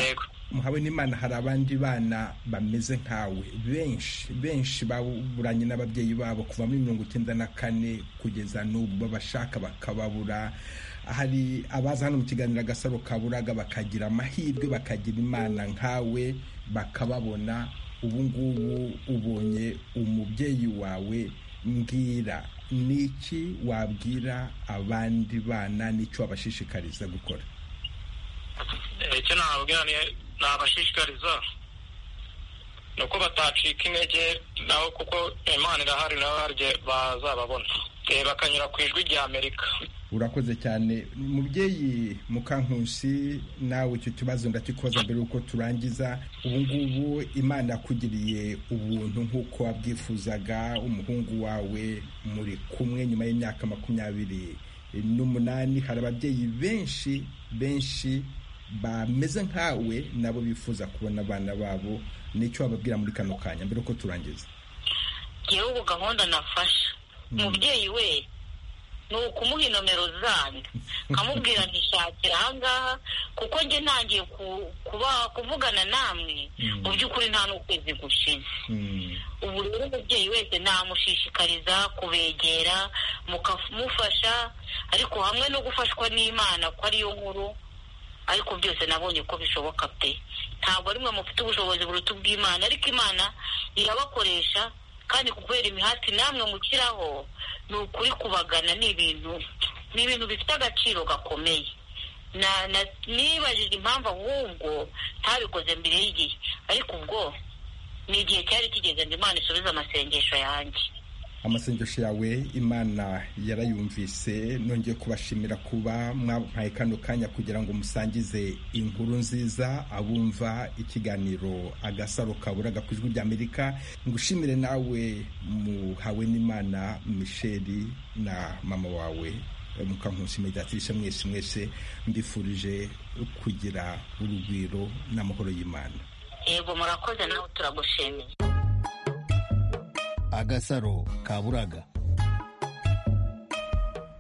muhawe n'imana hari abandi bana bameze nkawe benshi benshi baburanye n'ababyeyi babo kuva muri mirongo icyenda na kane kugeza n'ubu babashaka bakababura hari abaza hano mu kiganiro agasaro kaburaga bakagira amahirwe bakagira imana nkawe bakababona ubu ngubu ubonye umubyeyi wawe mbwira ni iki wabwira abandi bana n'icyo wabashishikariza gukora icyo nababwira nabashishikariza ni uko batacika intege naho kuko imana irahari nawe harya bazababona bakanyura ku ijwi rya amerika urakoze cyane mubyeyi mukankusi nawe icyo kibazo ndakikoza mbere y'uko turangiza ubu ngubu imana yakugiriye ubuntu nk'uko wabwifuzaga umuhungu wawe muri kumwe nyuma y'imyaka makumyabiri n'umunani hari ababyeyi benshi benshi bameze nkawe nabo bifuza kubona abana babo nicyo wababwira muri kano kanya mbere y'uko turangiza yewe gahunda nafasha umubyeyi we ni ukumuha inomero zanyu nkamubwira ntishakire ahangaha kuko njye ntangiye kuvugana namwe mu by'ukuri nta n'ukwezi gushize ubu rero umubyeyi wese namushishikariza kubegera mukamufasha ariko hamwe no gufashwa n'imana ko ariyo nkuru ariko byose nabonye ko bishoboka pe ntabwo ari mwe mufite ubushobozi buruta ubw'imana ariko imana irabakoresha kandi kubera imihati namwe mukiraho ni ukuri kubagana ni ibintu ni ibintu bifite agaciro gakomeye nibajije impamvu ahubwo ntabikoze mbere y'igihe ariko ubwo ni igihe cyari kigeze ngo imana isubize amasengesho yanjye amasengesho yawe imana yarayumvise nongeye kubashimira kuba mwampaye kano kanya kugira ngo musangize inkuru nziza abumva ikiganiro agasaro kaburaga ku ijwi ry'amerika ngushimire nawe muhawe n'imana misheli na mama wawe mukankusi mediatirisha mwese mwese mbifurije kugira urugwiro n'amahoro y'imana yego murakoze nawe turagushimiye agasaro kaburaga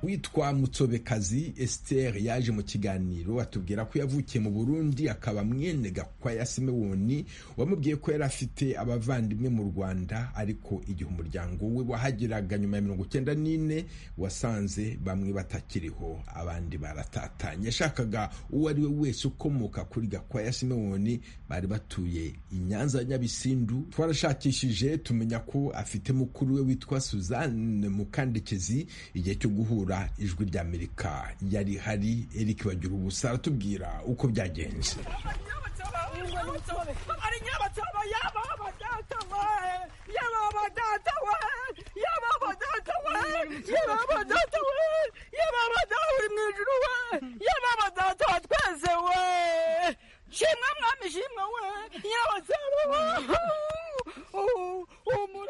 witwa mutsobekazi Esther yaje mu kiganiro atubwira ko yavukiye mu burundi akaba mwene gakwaya simewoni wamubwiye ko yari afite abavandimwe mu rwanda ariko igihe umuryango we wahageraga nyuma ya mirongo icyenda n'ine wasanze bamwe batakiriho abandi baratatanye yashakaga uwo ari we wese ukomoka kuri gakwaya simewoni bari batuye i nyanza ya nyabisindu twarashakishije tumenya ko afite mukuru we witwa suzanne mukandekezi igihe cyo guhura ijwi ry'amerika yari hari eric bagira ubusa aratubwira uko byagenze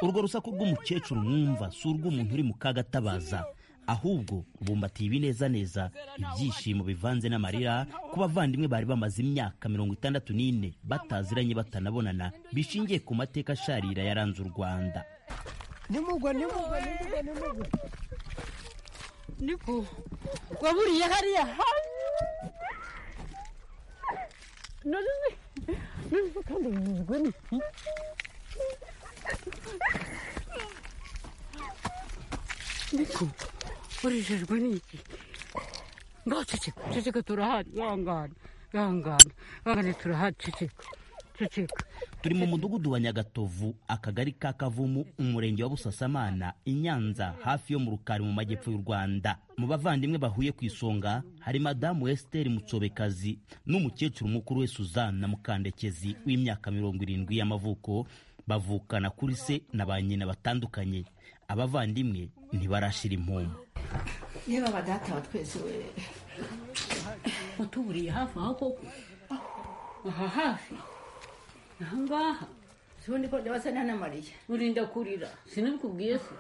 urwo rusaku rw'umukecuru mwumva si urw'umuntu uri mu kagatabaza ahubwo bumbatiye ibinezaneza ibyishimo bivanze n'amarira ku bavandimwe bari bamaze imyaka mirongo itandatu n'ine bataziranye batanabonana bishingiye ku mateka asharira yaranze u rwanda nimugwa nimugwa nimugwa nimugwa niko waburiye hariya none none kandi nimugwa ni niko urejejwe n'iki ngo ceceka ceceka turahari ihangane ihangane ihangane turahari ceceka turi mu mudugudu wa nyagatovu akagari ka kavumu umurenge wa busasamana i nyanza hafi yo mu rukari mu majyepfo y'u rwanda mu bavandimwe bahuye ku isonga hari madamu esiteri mutsobekazi n'umukecuru mukuru we suzanne mukandekezi w'imyaka mirongo irindwi y'amavuko bavukana kuri se na ba nyina batandukanye abavandimwe ntibarashira impumu yewe abadata twese we utuburiye hafi aho koko aha hafi aha ngaha ubundi ko ndabasana na mariya urinda kurira sinabikubwiye se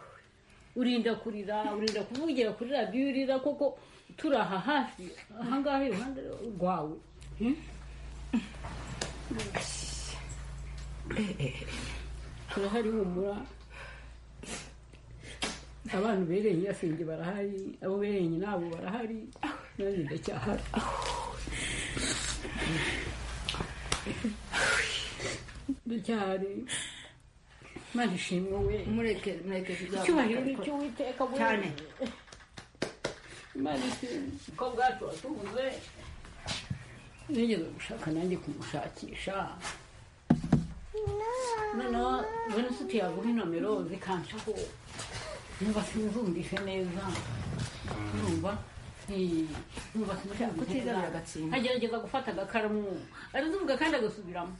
urinda kurira urinda kuvugira kuri radiyo urira koko turi aha hafi aha ngaha iruhande rwawe Hmm? turahari humura abana ubereye nyirasenge barahari abo ubereye nyinabo barahari nanjye ndacyahari ndacyahari mana ishimwe we mureke mureke tujya icyubahiro ni icyo witeka cyane imana ishimwe ko bwacu watubuze nigeze gushaka nanjye kumushakisha noneho bene nshuti yaguha inomero zikancaho niba sinzumvise neza urumva Eh, numva sinzumvise Kutizanira neza. agatsindwa. agerageza gufata agakaramu arazivuga kandi agasubiramo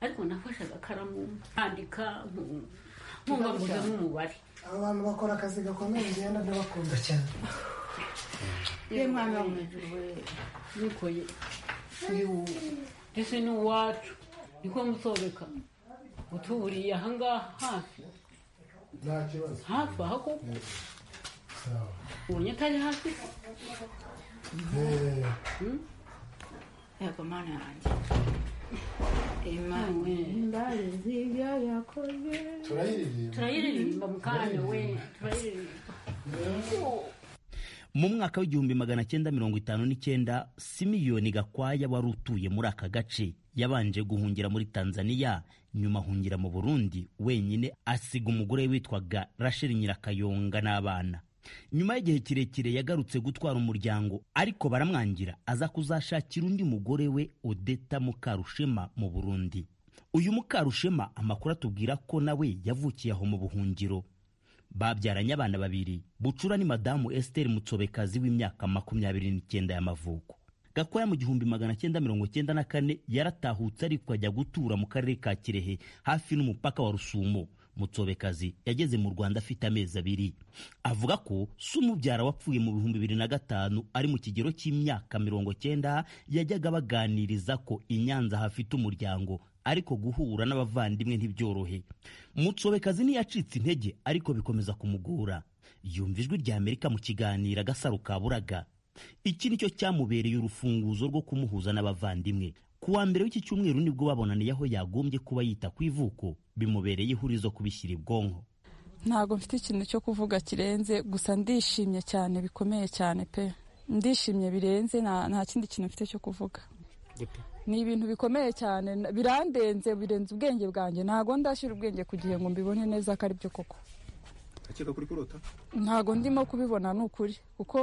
ariko nafashe agakaramu ntandika nkumva nguzemo umubare abo bantu bakora akazi gakomeye ngenda ndabakunda cyane ye mwana wo mu ijuru we nikoye uyu ndetse n'uwacu niko musobeka utuburiye ahangaha hafi nta kibazo hafi aha koko sawa ubonye atari hafi Eh, yego mana yanjye imana imbazi ibyo yakoze turayiririmba turayiririmba mu kanya we turayiririmba mu mwaka w'igihumbi magana cyenda mirongo itanu n'icyenda simiyoni gakwaya wari utuye muri aka gace yabanje guhungira muri tanzania nyuma ahungira mu burundi wenyine asiga umugore we witwaga rasheli nyirakayonga n'abana nyuma y'igihe kirekire yagarutse gutwara umuryango ariko baramwangira aza kuzashakira undi mugore we odeta mukarushema mu burundi uyu mukarushema amakuru atubwira ko nawe yavukiye aho mu buhungiro babyaranye abana babiri bucura ni madamu esiteri mutsobekazi w'imyaka makumyabiri n'icyenda y'amavuko gakwaya mu gihumbi magana cyenda mirongo cyenda na kane yaratahutse ariko ajya gutura mu karere ka kirehe hafi n'umupaka wa rusumo mutsobekazi yageze mu rwanda afite amezi abiri avuga ko se umubyara wapfuye mu bihumbi bibiri na gatanu ari mu kigero cy'imyaka mirongo cyenda yajyaga baganiriza ko i nyanza hafite umuryango ariko guhura n'abavandimwe ntibyorohe mutsobekazi ntiyacitse intege ariko bikomeza kumugora yumva ijwi rya amerika mu kiganiro agasaro kaburaga iki nicyo cyamubereye urufunguzo rwo kumuhuza n'abavandimwe ku wa mbere w'iki cyumweru nibwo babonaniye aho yagombye kuba yita ku ivuko bimubereye ihurizo kubishyira ibwonko ntabwo mfite ikintu cyo kuvuga kirenze gusa ndishimye cyane bikomeye cyane pe ndishimye birenze nta nta kindi kintu mfite cyo kuvuga ni ibintu bikomeye cyane na- birandenze birenze ubwenge bwanjye ntabwo ndashyira ubwenge ku gihe ngo mbibone neza ko ari byo koko akeka kuri kurota ntabwo ndimo kubibona ni ukuri kuko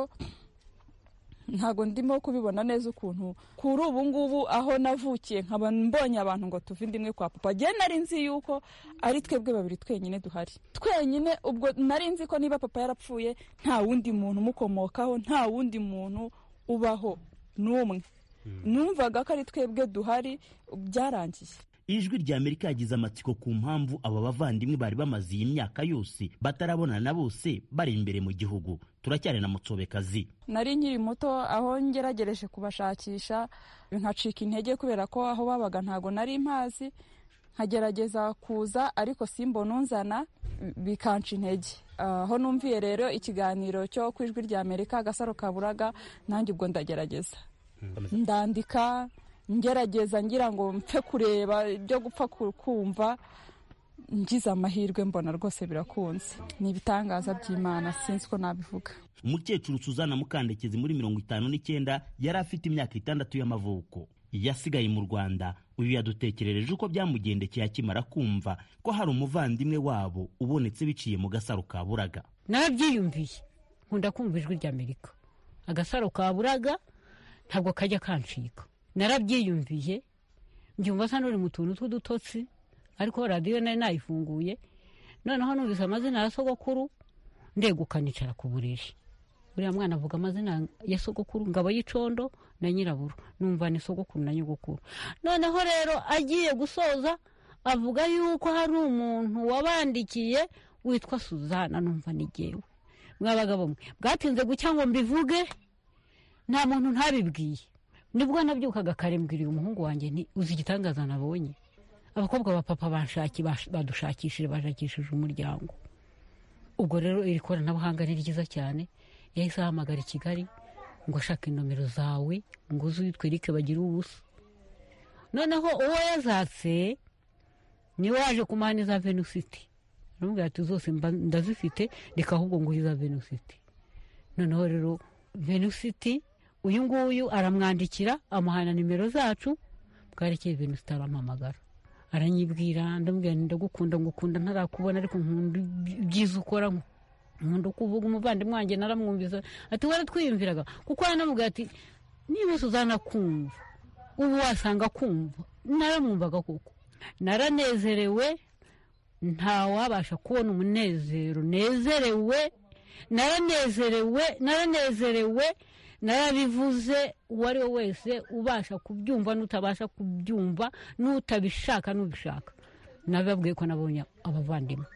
ntabwo ndimo kubibona neza ukuntu kuri ubu ngubu aho navukiye nkaba mbonye abantu ngo tuve inda imwe kwa papa ngewe nari nzi yuko ari twebwe babiri twenyine duhari twenyine ubwo nari nzi ko niba papa yarapfuye nta wundi muntu umukomokaho nta wundi muntu ubaho n'umwe numvaga ko ari twebwe duhari byarangiye ijwi rya amerika yagize amatsiko ku mpamvu aba bavandimwe bari bamaze iyi myaka yose batarabonana na bose bari imbere mu gihugu turacyari na mutsobekazi nari nkiri muto aho ngeragereje kubashakisha nkacika intege kubera ko aho babaga ntabwo nari mpazi nkagerageza kuza ariko simbona unzana bikanca intege aho numviye rero ikiganiro cyo ku ijwi rya amerika agasaro kaburaga nanjye ubwo ndagerageza ndandika ngerageza ngira ngo mpfe kureba ibyo gupfa ku- kumva ngize amahirwe mbona rwose birakunze ni ibitangaza by'imana sinzi ko nabivuga umukecuru suzana mukandekezi muri mirongo itanu n'icyenda yari afite imyaka itandatu y'amavuko yasigaye mu rwanda uyu yadutekerereje uko byamugendekeye akimara kumva ko hari umuvandimwe wabo ubonetse biciye mu gasaro ka buraga narabyiyumviye nkunda kumva ijwi rya amerika agasaro kaburaga ntabwo kajya kancika narabyiyumviye njyumva nsa n'uri mu tuntu tw'udutotsi ariko radiyo nari nayifunguye noneho numvise amazina ya sogokuru ndeguka nicara ku buriri uriya mwana avuga amazina ya sogokuru ngabo y'icondo na nyiraburu numva ni sogokuru na nyogokuru noneho rero agiye gusoza avuga yuko hari umuntu wabandikiye witwa suzana numva ni jyewe mwabagabo mwe bwatinze gucya ngo mbivuge nta muntu ntabibwiye nibwo nabyukaga kare mbwiriye umuhungu wanjye nti uzi igitangaza nabonye abakobwa ba papa banshaki bash- badushakishije bashakishije umuryango ubwo rero iri koranabuhanga ni ryiza cyane yahise ahamagara i kigali ngo ashaka inomero zawe ngo uze uyitwe erike bagire ubusa noneho uwo yazatse niwe waje kumana iza venusiti aramubwira ati zose mba- ndazifite reka ahubwo nguhe iza venusiti noneho rero venusiti uyu nguyu aramwandikira amuhana nimero zacu bwarekeye venusiti arampamagara aranyibwira ndamubwira nti ndagukunda ngukunda ntarakubona ariko nkunda iby- ibyiza ukora nkunda uko uvuga umuvandimwe wanjye naramwumvisa ati waratwiyumviraga kuko yaramubwira ati niba suzana kumva ubu wasanga kumva naramwumvaga kuko naranezerewe ntawabasha kubona umunezero nezerewe naranezerewe naranezerewe narabivuze uwo ari we wese ubasha kubyumva n'utabasha kubyumva n'utabishaka n'ubishaka nababwiye ko nabonye abavandimwe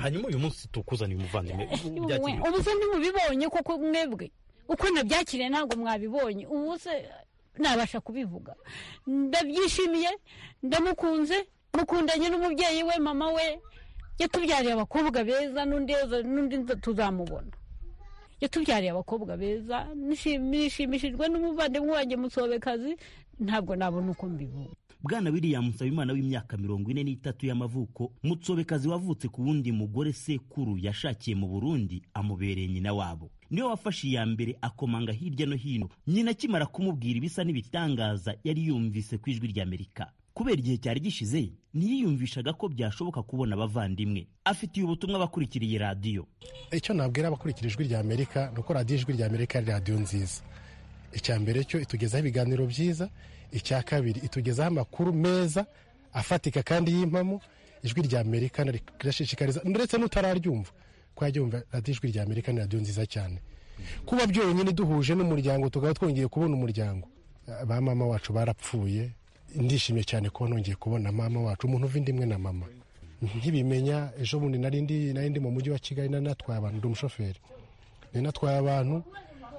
hanyuma uyu munsi tukuzaniye umuvandimwe Mwe, byakiriye. ubu se ntimubibonye koko mwebwe uko nabyakiriye ntabwo mwabibonye ubu se nabasha kubivuga ndabyishimiye ndamukunze mukundanye n'umubyeyi we mama we yatubyariye abakobwa beza n'undi n'undi tuzamubona yatubyariye abakobwa beza nishim- nishimishijwe n'umuvandimwe wanjye musobekazi ntabwo nabona uko mbivuga bwana william nsabimana w'imyaka mirongo ine n'itatu y'amavuko mutsobekazi wavutse ku wundi mugore sekuru yashakiye mu burundi amubereye nyina wabo niwe wafashe iya mbere akomanga hirya no hino nyina akimara kumubwira ibisa n'ibitangaza yari yumvise ku ijwi ry'amerika kubera igihe cyari gishize ntiyiyumvishaga ko byashoboka kubona abavandimwe afitiye ubutumwa abakurikiriye radiyo icyo nabwira abakurikira ijwi rya amerika ni uko radiyo ijwi rya amerika ari radiyo nziza icya mbere cyo itugezaho ibiganiro byiza icya kabiri itugezaho amakuru meza afatika kandi y'impamo ijwi rya amerika rirashishikariza ndetse n'utararyumva ko yajya yumva radiyo ijwi rya amerika ni radiyo nziza cyane kuba byonyine duhuje n'umuryango tukaba twongeye kubona umuryango Eh, ba mama wacu barapfuye ndishimye cyane kuba nongeye kubona mama wacu umuntu uva indimwe na mama nkibimenya ejo bundi nari ndi nari ndi mu mujyi wa kigali nari natwaye abantu ndi umushoferi nari natwaye abantu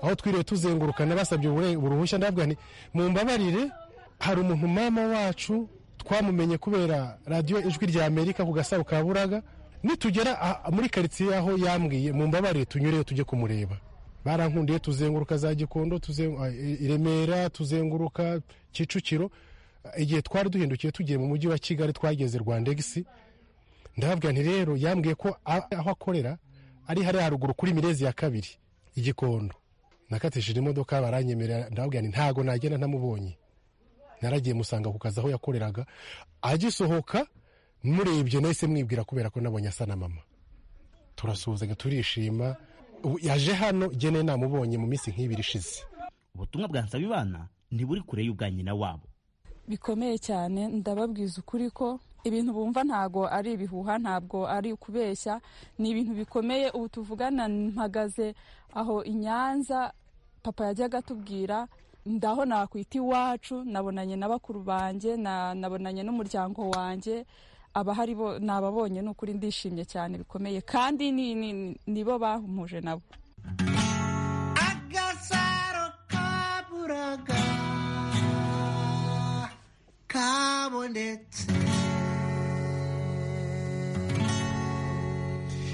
aho twiriwe tuzengurukana basabye ubure- uruhushya ndabwira nti mumbabarire hari umuntu mama wacu twamumenye kubera radiyo ijwi rya amerika ku gasaro ka buraga nitugera ah, muri karitsiye aho yambwiye mumbabarire tunyureyo tujye kumureba barankundiye tuzenguruka za gikondo tuzen- ah, i i remera tuzenguruka kicukiro igihe twari duhindukiye tugiye mu mujyi wa kigali twageze rwandegisi ndababwira nti rero yambwiye ko a- aho akorera ari hariya haruguru kuri mirezi ya kabiri igikondo nakatishije imodoka baranyemerera ndababwira nti ntago nagenda ntamubonye naragiye musanga ku kazi aho yakoreraga agisohoka murebye nahise mwibwira kubera ko nabonye asa na mama turasuhuzanya turishima ubu yaje hano gene namubonye mu minsi nk'ibiri ishize ubutumwa bwa nsabimana ntiburi kure y'ubwa nyina wabo bikomeye cyane ndababwiza ukuri ko ibintu bumva ntago ari ibihuha ntabwo ari ukubeshya ni ibintu bikomeye ubu tuvugana mpagaze aho i nyanza papa yajyaga atubwira ndaho nakwita iwacu nabonanye na bakuru banjye na- nabonanye n'umuryango wanjye abahari bo nababonye ni ukuri ndishimye cyane bikomeye kandi ni- ni- nibo bampuje nabo agasaro kaburaga kabonetse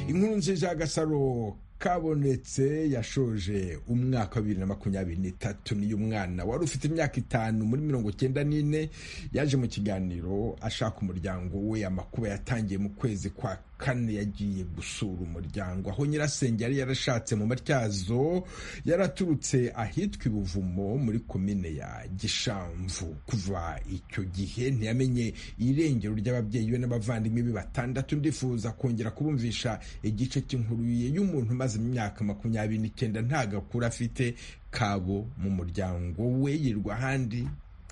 inkuru nziza y'agasaro kabonetse yashoje umwaka wa bibiri na makumyabiri n'itatu niyo umwana wari ufite imyaka itanu muri mirongo cyenda n'ine yaje mu kiganiro ashaka umuryango we amakuba yatangiye mu kwezi kwa kane yagiye gusura umuryango aho nyirasenge yari yarashatse mu matyazo yaraturutse ahitwa ibuvumo muri komine ya gishamvu kuva icyo gihe ntiyamenye irengero ry'ababyeyi be n'abavandimwe be batandatu ndifuza kongera kubumvisha igice cy'inkuru ye y'umuntu umaze imyaka makumyabiri n'icyenda nta gakuru afite kabo mu muryango we yirwa ahandi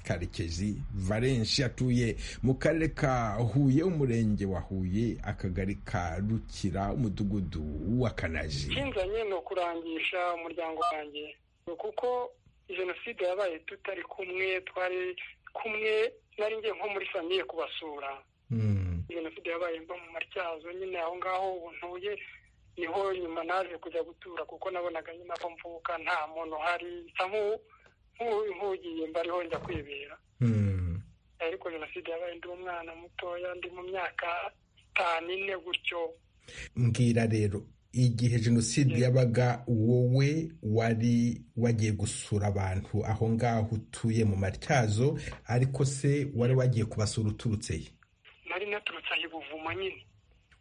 karekezi valenshi atuye mu karere ka huye umurenge wa huye akagari ka rukira umudugudu wa kanaji ikinzanye ni ukurangisha umuryango wanjye kuko jenoside yabaye tutari kumwe twari kumwe nari ngiye nko muri famiye kubasura jenoside yabaye mba mu matyazo nyine aho ngaho ntuye niho nyuma naje kujya gutura kuko nabonaga nyine aho mvuka nta muntu uhari nsa nk'ugiye mba ariho njya kwibera ariko jenoside yabaye ndi umwana mutoya ndi mu myaka itanu ine gutyo mbwira rero igihe jenoside yabaga wowe wari wagiye gusura abantu aho ngaho utuye mu matyazo ariko se wari wagiye kubasura uturutse he nari naturutse aha ibuvuma nyine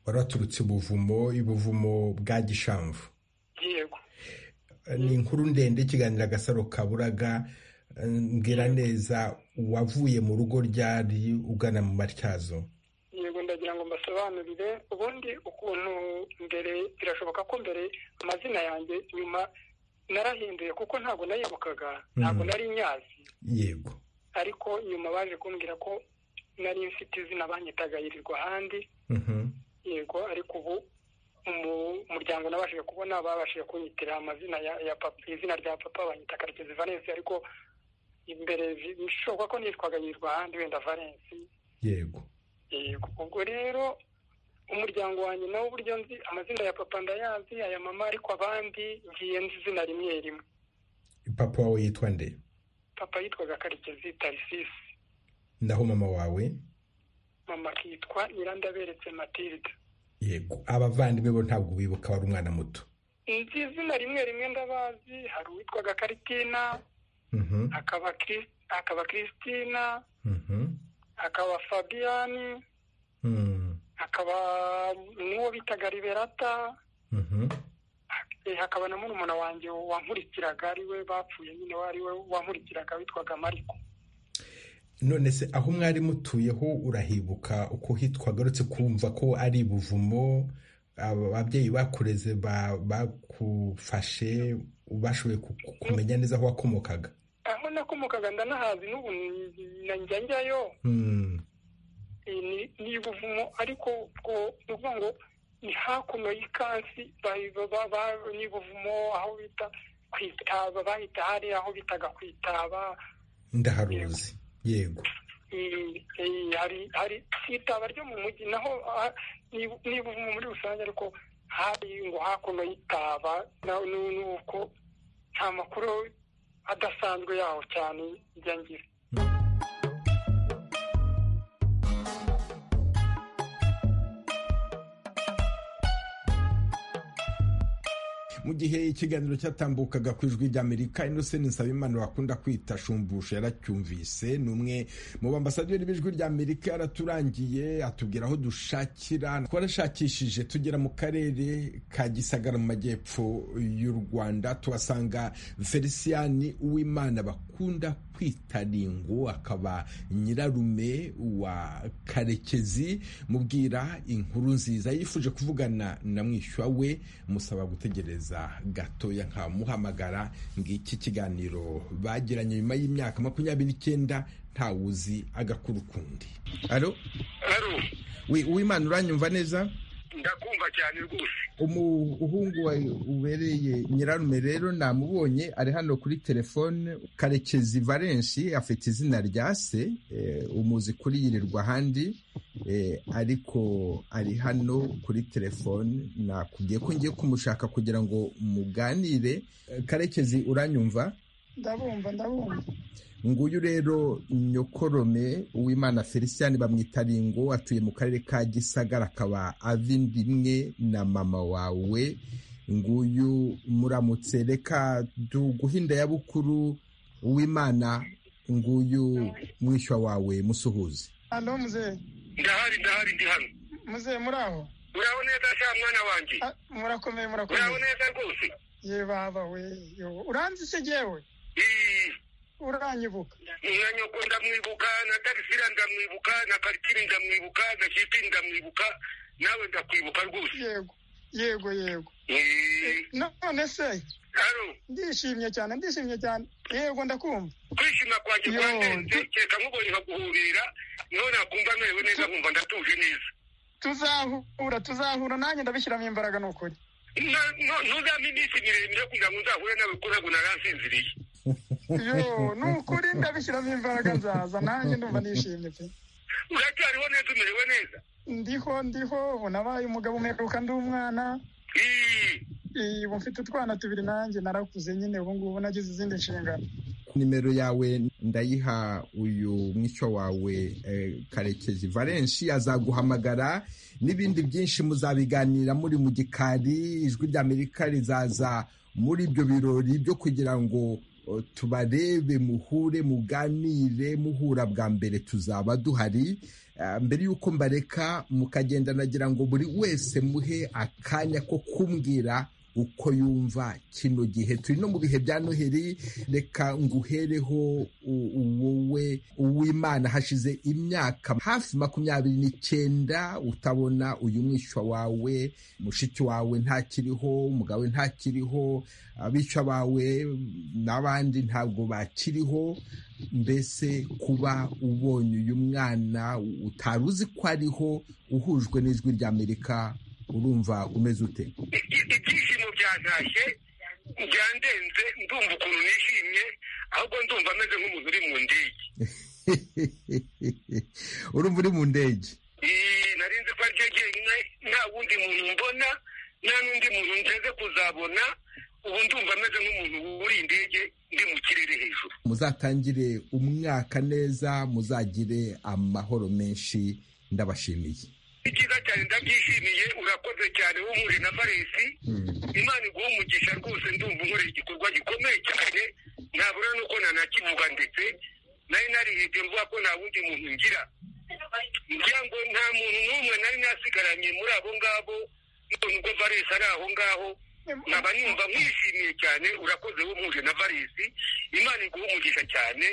wari waturutse ubuvumo ibuvumo bwa gishamvu yego ni inkuru ndende ikiganiro agasaro kaburaga mbwira neza wavuye mu rugo ryari ugana mu matyazo yego ndagira ngo mbasobanurire ubundi ukuntu mbere birashoboka ko mbere amazina yanjye nyuma narahinduye kuko ntabwo nayibukaga ntabwo nari nyazi yego ariko nyuma baje kumbwira ko nari mfite izina banyitaga yirirwa ahandi yego ariko ubu umuryango nabashije kubona babashije kunyitira amazina ya papa izina rya papa banyita karekezi valensi ariko imbere bishoboka ko nitwaga yirirwa ahandi wenda valensi yego yego ubwo rero umuryango wanjye nawe uburyo nzi amazina ya papa ndayazi aya mama ariko abandi ngiye nzi izina rimwe rimwe papa wawe yitwa nde papa yitwaga karekezi tarisisi naho mama wawe mama akitwa nyirandaberetse matilda yego abavandimwe bo ntabwo bibuka wari umwana muto nzi izina rimwe rimwe ndabazi hari uwitwaga karitina hakaba kiristina hakaba fabiyani hakaba n'uwo bitaga riberata hakaba na murumuna wanjye wankurikiraga ariwe bapfuye nyine ariwe wankurikiraga witwaga mariko none se aho mwari mutuyeho urahibuka uko hitwa agarutse kumva ko ari buvumo ababyeyi bakureze bakufashe bashoboye kumenya neza aho wakomokaga aho nakomokaga ndanahazi n'ubu njya njyayo ni ibuvumo ariko ubwo ni ukuvuga ngo ni hakuno y'ikansi ni ibuvumo aho bita kwitaba bahita hari aho bitaga kwitaba ndaharuzi yego hari kwitaba ryo mu mujyi naho ni ibuvumo muri rusange ariko hari ngo hakuno y'itaba nuko nta makuru adasanzwe yaho cyane njya ngira mu gihe ikiganiro cyatambukaga ku ijwi ry'amerika innocent nsabimana bakunda kwita shumbusha yaracyumvise ni umwe mu bambasaderi b'ijwi ry'amerika yaraturangiye atubwira aho dushakira twarashakishije tugera mu karere ka gisagara mu majyepfo y'u rwanda tuhasanga feliciyani uwimana bakunda kwita ringo akaba nyirarume wa karekezi mubwira inkuru nziza yifuje kuvugana na mwishywa we musaba gutegereza gatoya nkamuhamagara ngiki kiganiro bagiranye nyuma y'imyaka makumyabiri n'icyenda ntawuzi agakuru kundi alo uwimana uranyumva neza ndakumva cyane rwose umuhungu ubereye nyirarume rero namubonye ari hano kuri telefone karekezi valenshi afite izina rya se umuzi kuri yirirwa ahandi ariko ari hano kuri telefone nakubwiye ko ngiye kumushaka kugira ngo muganire karekezi uranyumva ndabumva ndabumva nguyu rero nyokorome uwimana felicien bamwita ringo atuye mu karere ka gisagara akaba ava indi imwe na mama wawe nguyu muramutse reka duguhinda ya bukuru uwimana nguyu mwishywa wawe musuhuze alo muzehe ndahari ndahari ndi hano muzehe muri aho muraho neza sha mwana wanjye murakomeye murakomeye muraho neza rwose ye baba we uranzi se jyewe uranyibuka na nyoko ndamwibuka na tarisira ndamwibuka na karitiri ndamwibuka na shipi ndamwibuka nawe ndakwibuka rwose yego yego yego none se ndishimye cyane ndishimye cyane yego ndakumva kwishima kwanjye kurandenze kereka nkubonye nkaguhurira niho nakumva merewe neza nkumva ndatuje neza tuzahura tuzahura nanjye ndabishyiramo imbaraga ni ukuri ntuzampe iminsi miremire kugira ngo nzahure nawe kuko ntabwo naransinziriye yo ni ukuri ndabishyiramo imbaraga nzaza nanjye ndumva nishimye pe uracyariho neza umerewe neza ndiho ndiho ubu nabaye umugabo umperuka ndi umwana ubu mfite utwana tubiri nanjye narakuze nyine ubu ngubu nagize izindi nshingano nimero yawe ndayiha uyu mwico wawe karekezi valenshi azaguhamagara n'ibindi byinshi muzabiganira muri mu gikari ijwi ry'amerika rizaza muri ibyo birori byo kugira ngo tubarebe muhure muganire muhura bwa mbere tuzaba duhari mbere y'uko mbareka mukagenda nagira ngo buri wese muhe akanya ko kumbwira uko yumva kino gihe turi no mu bihe bya noheri reka nguhereho wowe uw'imana hashize imyaka hafi makumyabiri n'icyenda utabona uyu mwishywa wawe mushiki wawe ntakiriho umugabo we ntakiriho abishwa bawe n'abandi ntabwo bakiriho mbese kuba ubonye uyu mwana utari uzi ko ariho uhujwe n'ijwi ry'amerika urumva umeze ute ibyishimo byantashye byandenze ndumva ukuntu nishimye ahubwo ndumva ameze nk'umuntu uri mu ndege urumva uri mu ndege narinzi ko aryo jyenyine nta wundi muntu mbona nta n'undi muntu nteze kuzabona ubu ndumva ameze nk'umuntu uri indege ndi mu kirere hejuru muzatangire umwaka neza muzagire amahoro menshi ndabashimiye ni byiza cyane ndabyishimiye urakoze cyane w'umure na faresi imana iguha umugisha rwose ndumva unkoreye igikorwa gikomeye cyane ntabura nuko nanakivuga ndetse nari narihebye mvuga ko nta wundi muntu ngira ngira ngo nta muntu n'umwe nari nasigaranye muri abo ngabo none ubwo faresi ari aho ngaho nkaba numva mwishimiye cyane urakoze w'umure na faresi imana iguha umugisha cyane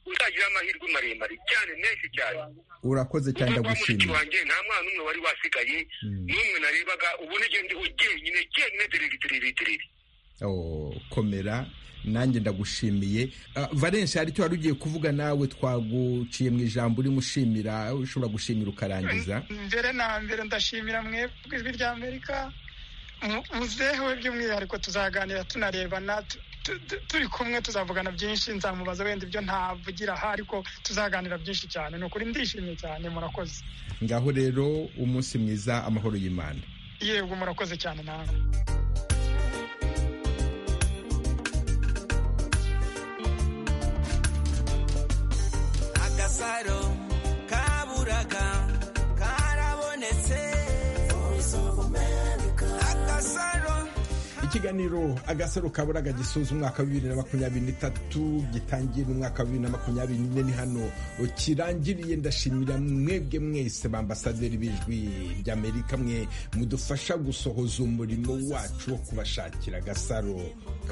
uzagira amahirwe maremare cyane menshi cyane urakoze cyane ndagushimiye wanjye nta mwana umwe wari wasigaye n'umwe narebaga ubu n'igihe ndiho jyenyine jyenyine diriri diriri diriri komera nanjye ndagushimiye valensi hari icyo wari ugiye kuvuga nawe twaguciye mu ijambo urimo ushimira ushobora gushimira ukarangiza mbere na mbere ndashimira mwebwe ijwi ry'amerika muzehewe by'umwihariko tuzaganira tunarebana turi kumwe tuzavugana byinshi nzamubaza wenda ibyo ntavugira aha ariko tuzaganira byinshi cyane ni ukuri ndishimye cyane murakoze ngaho rero umunsi mwiza amahoro y'imana yego murakoze cyane nawe agasaro kaburaga karabonetse agasaro ikiganiro agasaro kaburaga gisoza umwaka wa bibiri na makumyabiri n'itatu gitangiye n'umwaka wa bibiri na makumyabiri n'ine ni hano kirangiriye ndashimira mwebwe mwese bambasaderi b'ijwi ry'amerika mwe mudufasha gusohoza umurimo wacu wo kubashakira agasaro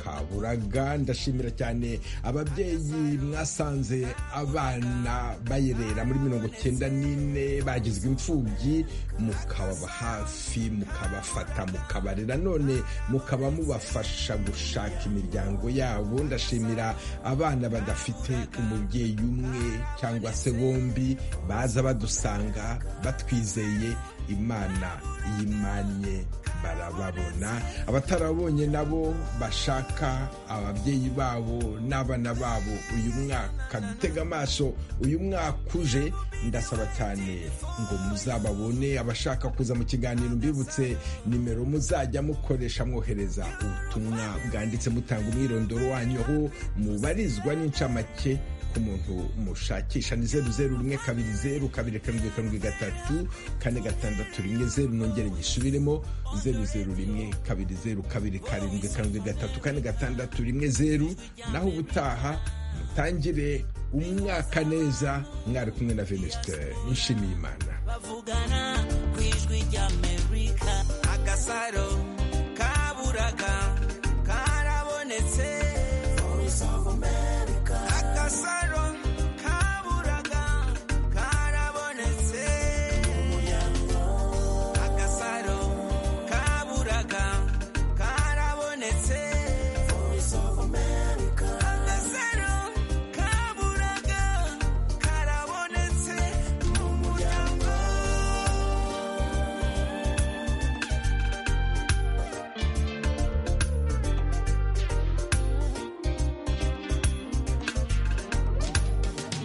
kaburaga ndashimira cyane ababyeyi mwasanze abana bayerera muri mirongo cyenda n'ine bagizwe imfubyi mukababa hafi mukabafata mukabarera none mukaba mubafasha gushaka imiryango yabo ndashimira abana badafite umubyeyi umwe cyangwa se bombi baza badusanga batwizeye imana yimanye barababona abatarabonye nabo bashaka ababyeyi babo n'abana babo uyu mwaka dutega amaso uyu mwaka uje ndasaba cyane ngo muzababone abashaka kuza mu kiganiro mbibutse nimero muzajya mukoresha mwohereza ubutumwa bwanditse mutanga umwirondoro wanyu aho mubarizwa n'incamake ku muntu mushakisha ni zeru zeru rimwe kabiri zeru kabiri karindwi karindwi gatatu kane gatandatu rimwe zeru nongere gisubiremo zeru zeru rimwe kabiri zeru kabiri karindwi karindwi gatatu kane gatandatu rimwe zeru naho ubutaha mutangire umwaka neza mwari kumwe na venisite nshimiye imana bavugana ku ijwi ry'amerika agasaro kaburaga